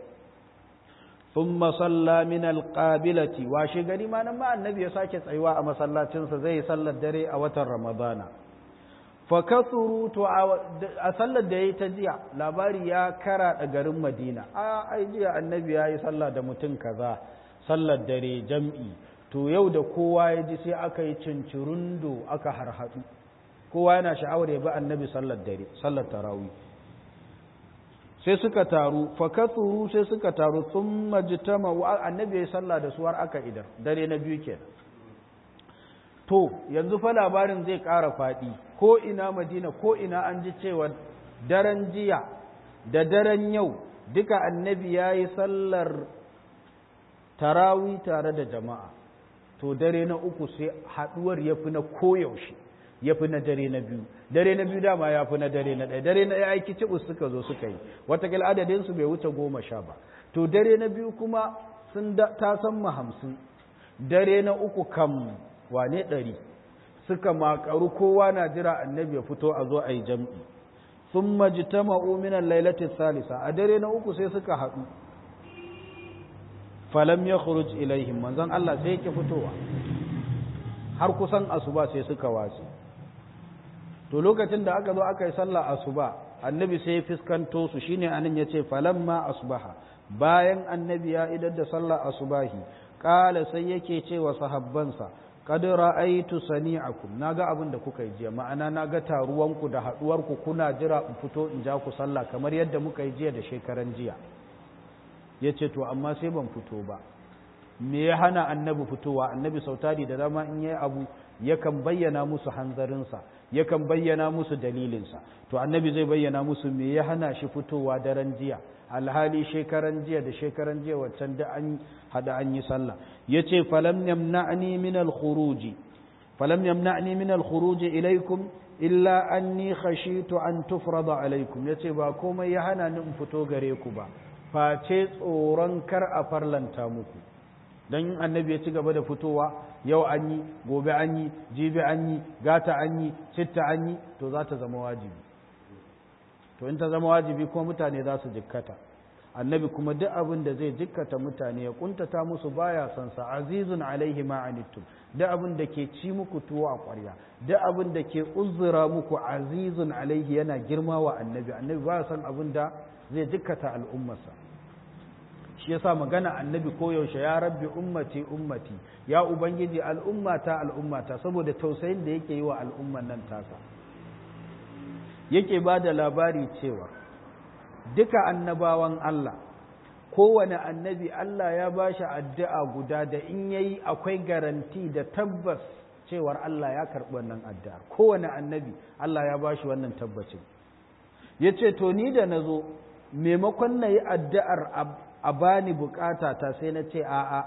thumma salla min alqabilati washe gari ma nan ma annabi ya sake tsayuwa a masallacinsa zai yi sallar dare a watan ramadana fa kasuru to a sallar da yayi ta jiya labari ya kara da garin madina a ai jiya annabi yayi sallah da mutum kaza sallar dare jam'i to yau da kowa ya ji sai aka yi cincirundo aka harhaɗu kowa yana sha'awar ya bi annabi sallar dare sallar tarawi sai suka taru fakaturu sai suka taru sun majitama wa annabi ya sallah da suwar aka idar dare na biyu kenan to yanzu fa labarin zai ƙara faɗi ko ina madina ko ina an ji cewa daren jiya da daren yau duka annabi ya yi sallar tarawi tare da jama'a to dare na uku sai haɗuwar ya fi na koyaushe ya fi na dare na biyu dare na biyu dama ya fi na dare na ɗaya dare na ɗaya aiki cibus suka zo suka yi watakila adadinsu bai wuce goma sha ba to dare na biyu kuma sun ta san hamsin dare na uku kam wane ɗari suka makaru kowa na jira annabi ya fito a zo a yi jam'i sun majita ma'uminan lailatin salisa a dare na uku sai suka haɗu falam ya khuruj ilaihim manzon Allah sai yake fitowa har kusan asuba sai suka wace to lokacin da aka zo aka yi sallah asuba annabi sai ya fiskanto su shine anan yace falamma asbaha bayan annabi ya idar da sallah asubahi kala sai yake cewa sahabbansa qad ra'aytu sani'akum naga abin da kuka yi jiya ma'ana naga taruwanku da haduwarku kuna jira in fito in ja ku sallah kamar yadda muka yi jiya da shekaran jiya yace to amma sai ban fito ba me ya hana annabi fitowa annabi sautari da dama in yayi abu yakan bayyana musu hanzarinsa yakan bayyana musu dalilinsa to annabi zai bayyana musu me ya hana shi fitowa daren jiya alhali shekaran jiya da shekaran jiya waccan da an hada an yi sallah yace falam yamna'ni min al-khuruj falam yamna'ni min al-khuruj ilaykum illa anni khashitu an tufrada alaykum yace ba komai ya hana ni in fito gare ku ba face tsoron kar a farlanta muku don annabi ya ci gaba da fitowa yau an yi gobe an yi jibi an yi gata an yi citta an yi to za ta zama wajibi to in ta zama wajibi kuma mutane za su jikkata annabi kuma duk abin da zai jikkata mutane ya kuntata musu baya son sa azizun alaihi ma anittum duk abin da ke ci muku tuwo a ƙwarya duk abin da ke uzura muku azizun alaihi yana girma wa annabi annabi baya son abin da zai jikkata al'ummarsa shi yasa magana annabi koyaushe ya rabbi ummati ummati ya ubangiji al'ummata al'ummata saboda tausayin da yake yi wa al'umman nan tasa yake ba da labari cewa duka annabawan Allah kowane annabi Allah ya ba shi addu'a guda da in yayi akwai garanti da tabbas cewar Allah ya karɓi wannan addu'a kowane annabi Allah ya ba shi wannan tabbacin ya ce to ni da na zo maimakon na yi addu'ar a bani bukata ta sai na ce a'a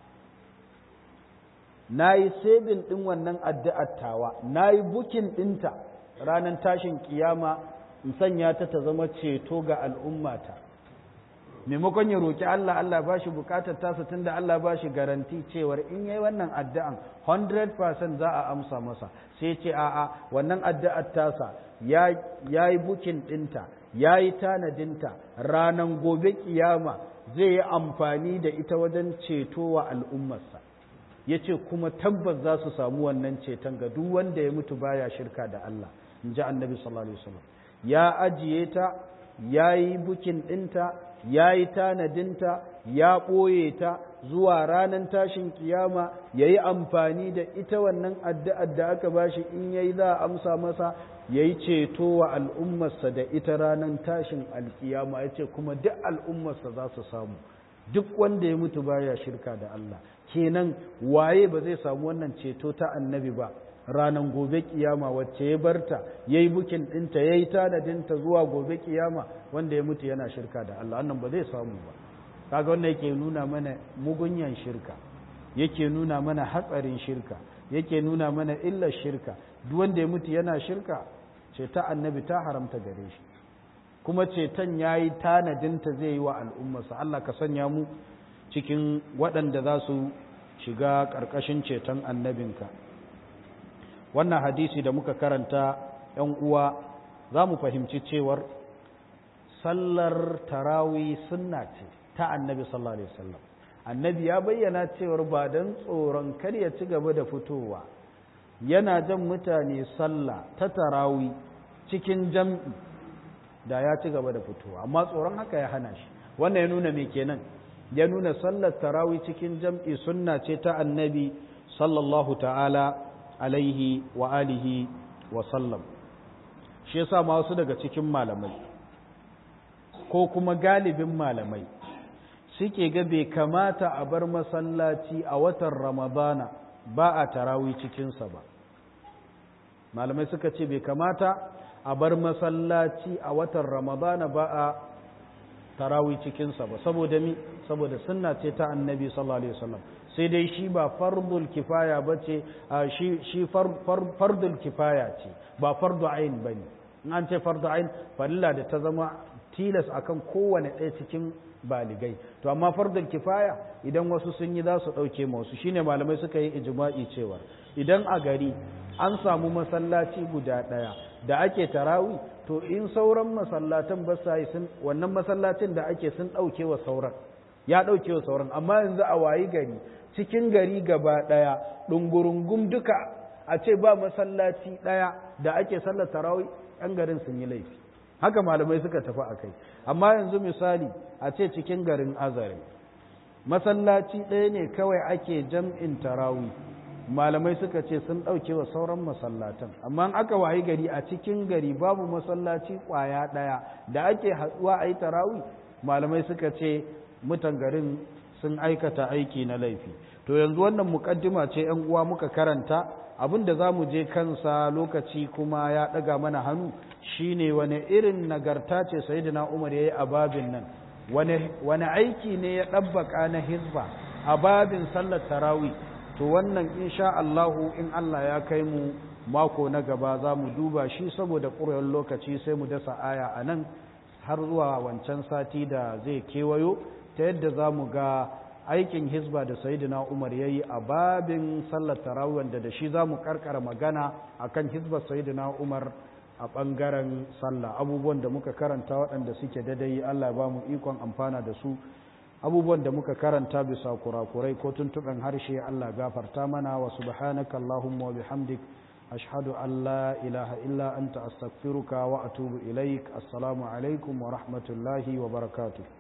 na yi sebin ɗin wannan addu'ar tawa na yi bukin ɗinta ranar tashin kiyama in sanya ta ta zama ceto ga al'ummata maimakon ya roƙi Allah Allah ba shi bukatar tasa tun da Allah ba shi garanti cewar in yi wannan addu'an 100% za a amsa masa sai ce a'a wannan addu'ar tasa ya yi bukin ɗinta ya yi tanadinta ranar gobe kiyama zai yi amfani da ita wajen ceto wa al'ummarsa ya ce kuma tabbas za su samu wannan ceton ga duk wanda ya mutu baya shirka da Allah in ji annabi sallallahu alaihi wasallam ya ajiye ta ya yi bukin ɗinta ya yi tanadinta ya ɓoye ta zuwa ranar tashin kiyama ya yi amfani da ita wannan addu'ar da aka bashi in ya yi za a amsa masa ya yi ceto wa al'ummarsa da ita ranar tashin alkiyama ya ce kuma duk al'ummarsa za su samu duk wanda ya mutu baya shirka da Allah kenan waye ba zai samu wannan ceto ta annabi ba ranar gobe kiyama wacce ya barta ya yi bukin ɗinta ya yi tanadinta zuwa gobe kiyama wanda ya mutu yana shirka da Allah wannan ba zai samu ba kaga wannan yake nuna mana mugunyan shirka yake nuna mana hatsarin shirka yake nuna mana illar shirka duk wanda ya mutu yana shirka ce ta annabi ta haramta gare shi kuma ceton ya yi tanadinta zai yi wa al'ummarsa Allah ka sanya mu cikin waɗanda za su shiga ƙarƙashin ceton annabinka wannan hadisi da muka karanta ‘yan uwa za mu fahimci cewar sallar tarawi sunna ce ta annabi sallallahu alaihi wasallam annabi ya bayyana cewar ba don tsoron kar ya ci gaba da fitowa yana jan mutane sallah ta tarawi cikin jam'i da ya ci gaba da fitowa amma tsoron haka ya hana shi wannan ya nuna me kenan ya nuna sallar tarawi cikin jam'i sunna ce ta annabi sallallahu ta'ala alaihi wa alihi wa sallam shi yasa ma wasu daga cikin malamai ko kuma galibin malamai suke ga bai kamata a bar masallaci a watan ramadana ba a tarawi cikinsa ba malamai suka ce bai kamata a bar masallaci a watan ramadana ba a tarawi cikinsa ba saboda mi saboda sunna ce ta annabi sallallahu alaihi wasallam sai dai shi ba fardul kifaya ba ce shi shi fardul kifaya ce ba fardu ain ba ne in an ce fardu ain farilla da ta zama tilas akan kowane ɗaya cikin baligai to amma fardul kifaya idan wasu sun yi za su ɗauke masu shine malamai suka yi ijma'i cewa idan a gari an samu masallaci guda ɗaya da ake tarawi to in sauran masallatan ba sa yi sun wannan masallacin da ake sun ɗauke wa sauran ya ɗauke wa sauran amma yanzu a wayi gari cikin gari gaba ɗaya ɗungurungum duka a ce ba masallaci ɗaya da ake sallar tarawi ‘yan garin sun yi laifi haka malamai suka tafi a kai amma yanzu misali a ce cikin garin azare masallaci ɗaya ne kawai ake jam'in tarawi malamai suka ce sun ɗauke wa sauran masallatan amma aka wayi gari a cikin gari babu masallaci ƙwaya ɗaya da ake haɗuwa a yi tarawi malamai suka ce mutan garin sun aikata aiki na laifi to yanzu wannan muƙaddima ce ‘yan uwa muka karanta abin da za mu je kansa lokaci kuma ya ɗaga mana hannu shine wani irin nagarta ce sayyidina umar ya yi a babin nan wani aiki ne ya ɗabbaka na hizba a babin sallar tarawi to wannan insha Allahu in Allah ya kai mu mako na gaba za mu duba shi saboda ƙuriyar lokaci sai mu dasa aya a nan har zuwa wancan sati da zai kewayo ta yadda za mu ga aikin hizba da sayidina umar ya yi a babin sallar tarawih wanda da shi za mu karkara magana a kan hizbar sayidina umar a ɓangaren sallah abubuwan da muka karanta waɗanda suke dadai allah ba mu ikon amfana da su abubuwan da muka karanta bisa kurakurai ko tuntuɓen harshe allah gafarta mana wa subhanaka allahumma wa bihamdik ashhadu an la ilaha illa anta astaghfiruka wa atubu ilaik assalamu alaikum wa rahmatullahi wa barakatuh